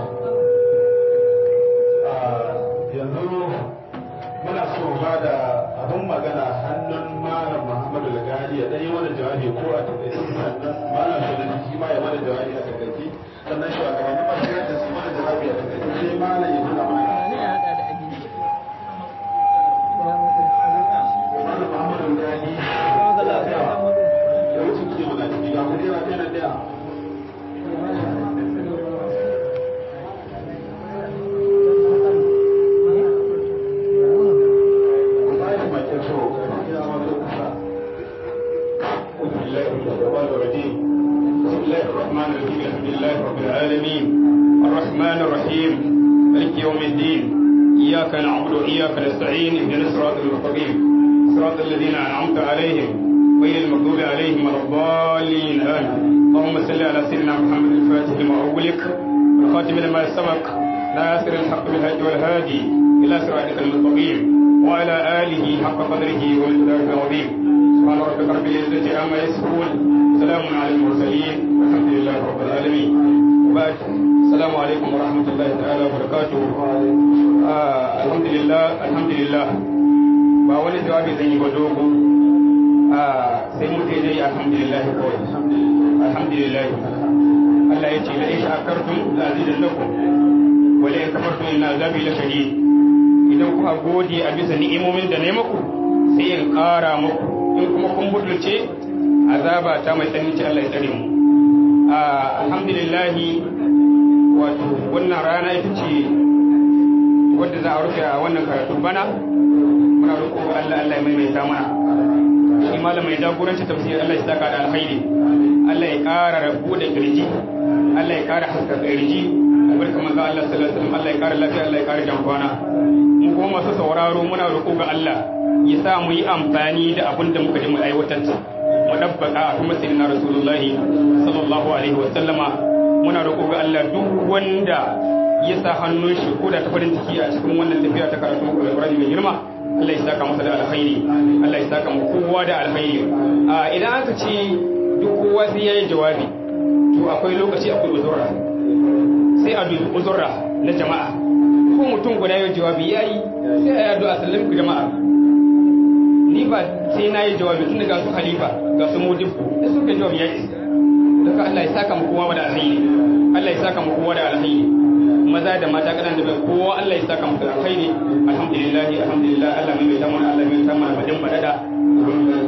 Ah, yanzu muna so ba da abin magana hannun malam Muhammadu Lagari ya ɗanyi mana jawabi ko a takaice sannan malam Sulaiman shi ma ya mana jawabi a takaice sannan shugabannin masu da su mana jawabi a takaice sai malam ya nuna mana ne ya haɗa da abinci malam Muhammadu Lagari ya wuce ke mana ciki ga kujera ɗaya na ɗaya الرحمن الرحيم مالك يوم الدين إياك نعبد وإياك نستعين اهدنا الصراط المستقيم صراط الذين أنعمت عليهم غير المغضوب عليهم ولا الضالين آمين اللهم صل على سيدنا محمد الفاتح لما أغلق والخاتم لما سبق ناصر الحق بالهدي والهادي إلى صراطك المستقيم وعلى آله حق قدره ومقداره العظيم سبحان ربك رب العزة عما يصفون سلام على المرسلين والحمد لله رب العالمين وبعد السلام عليكم ورحمة الله تعالى وبركاته آه الحمد لله الحمد لله ba wani jawabi zan yi ba dogo sai mu ce dai alhamdulillah kawai alhamdulillah Allah ya ce la in shakartum la azidannakum wa la in kafartum inna azabi la shadid idan kuka gode a bisa ni'imomin da ne muku sai in ƙara muku in kuma kun butulce azaba ta mai tsanani ce Allah ya tsare mu alhamdulillah wato wannan rana ita ce wadda za a rufe a wannan karatu bana muna roƙo Allah Allah ya maimaita mana shi malam mai jagoranci tafsir Allah ya saka da alkhairi Allah ya ƙara rabu da kirji Allah ya ƙara haska kirji albarka manzo Allah sallallahu alaihi wasallam Allah ya ƙara lafiya Allah ya ƙara jankwana mu kuma masu sauraro muna roƙo ga Allah ya sa mu yi amfani da abin da muka ji mu aiwatar mu dabbaka a kuma sayyidina rasulullahi sallallahu alaihi wasallama muna roƙo ga Allah duk wanda ya sa hannun shi ko da ta farin ciki a cikin wannan tafiya ta karatu alƙur'ani mai girma Allah ya saka masa da alkhairi Allah ya saka mu kowa da alkhairi a idan aka ce duk kowa sai yayi jawabi to akwai lokaci akwai uzurra sai a dubi uzurra na jama'a ko mutum guda yayi jawabi yayi sai a yi addu'a sallam ku jama'a ni ba sai na yi jawabi tun daga su halifa ga su mujibu da suka jawabi ya isa daga Allah ya saka mu kowa da alkhairi Allah ya saka mu kowa da alkhairi maza da mata kadan da bai kowa Allah ya saka mu da alkhairi alhamdulillah alhamdulillah Allah mai mai tamana Allah mai tamana badin badada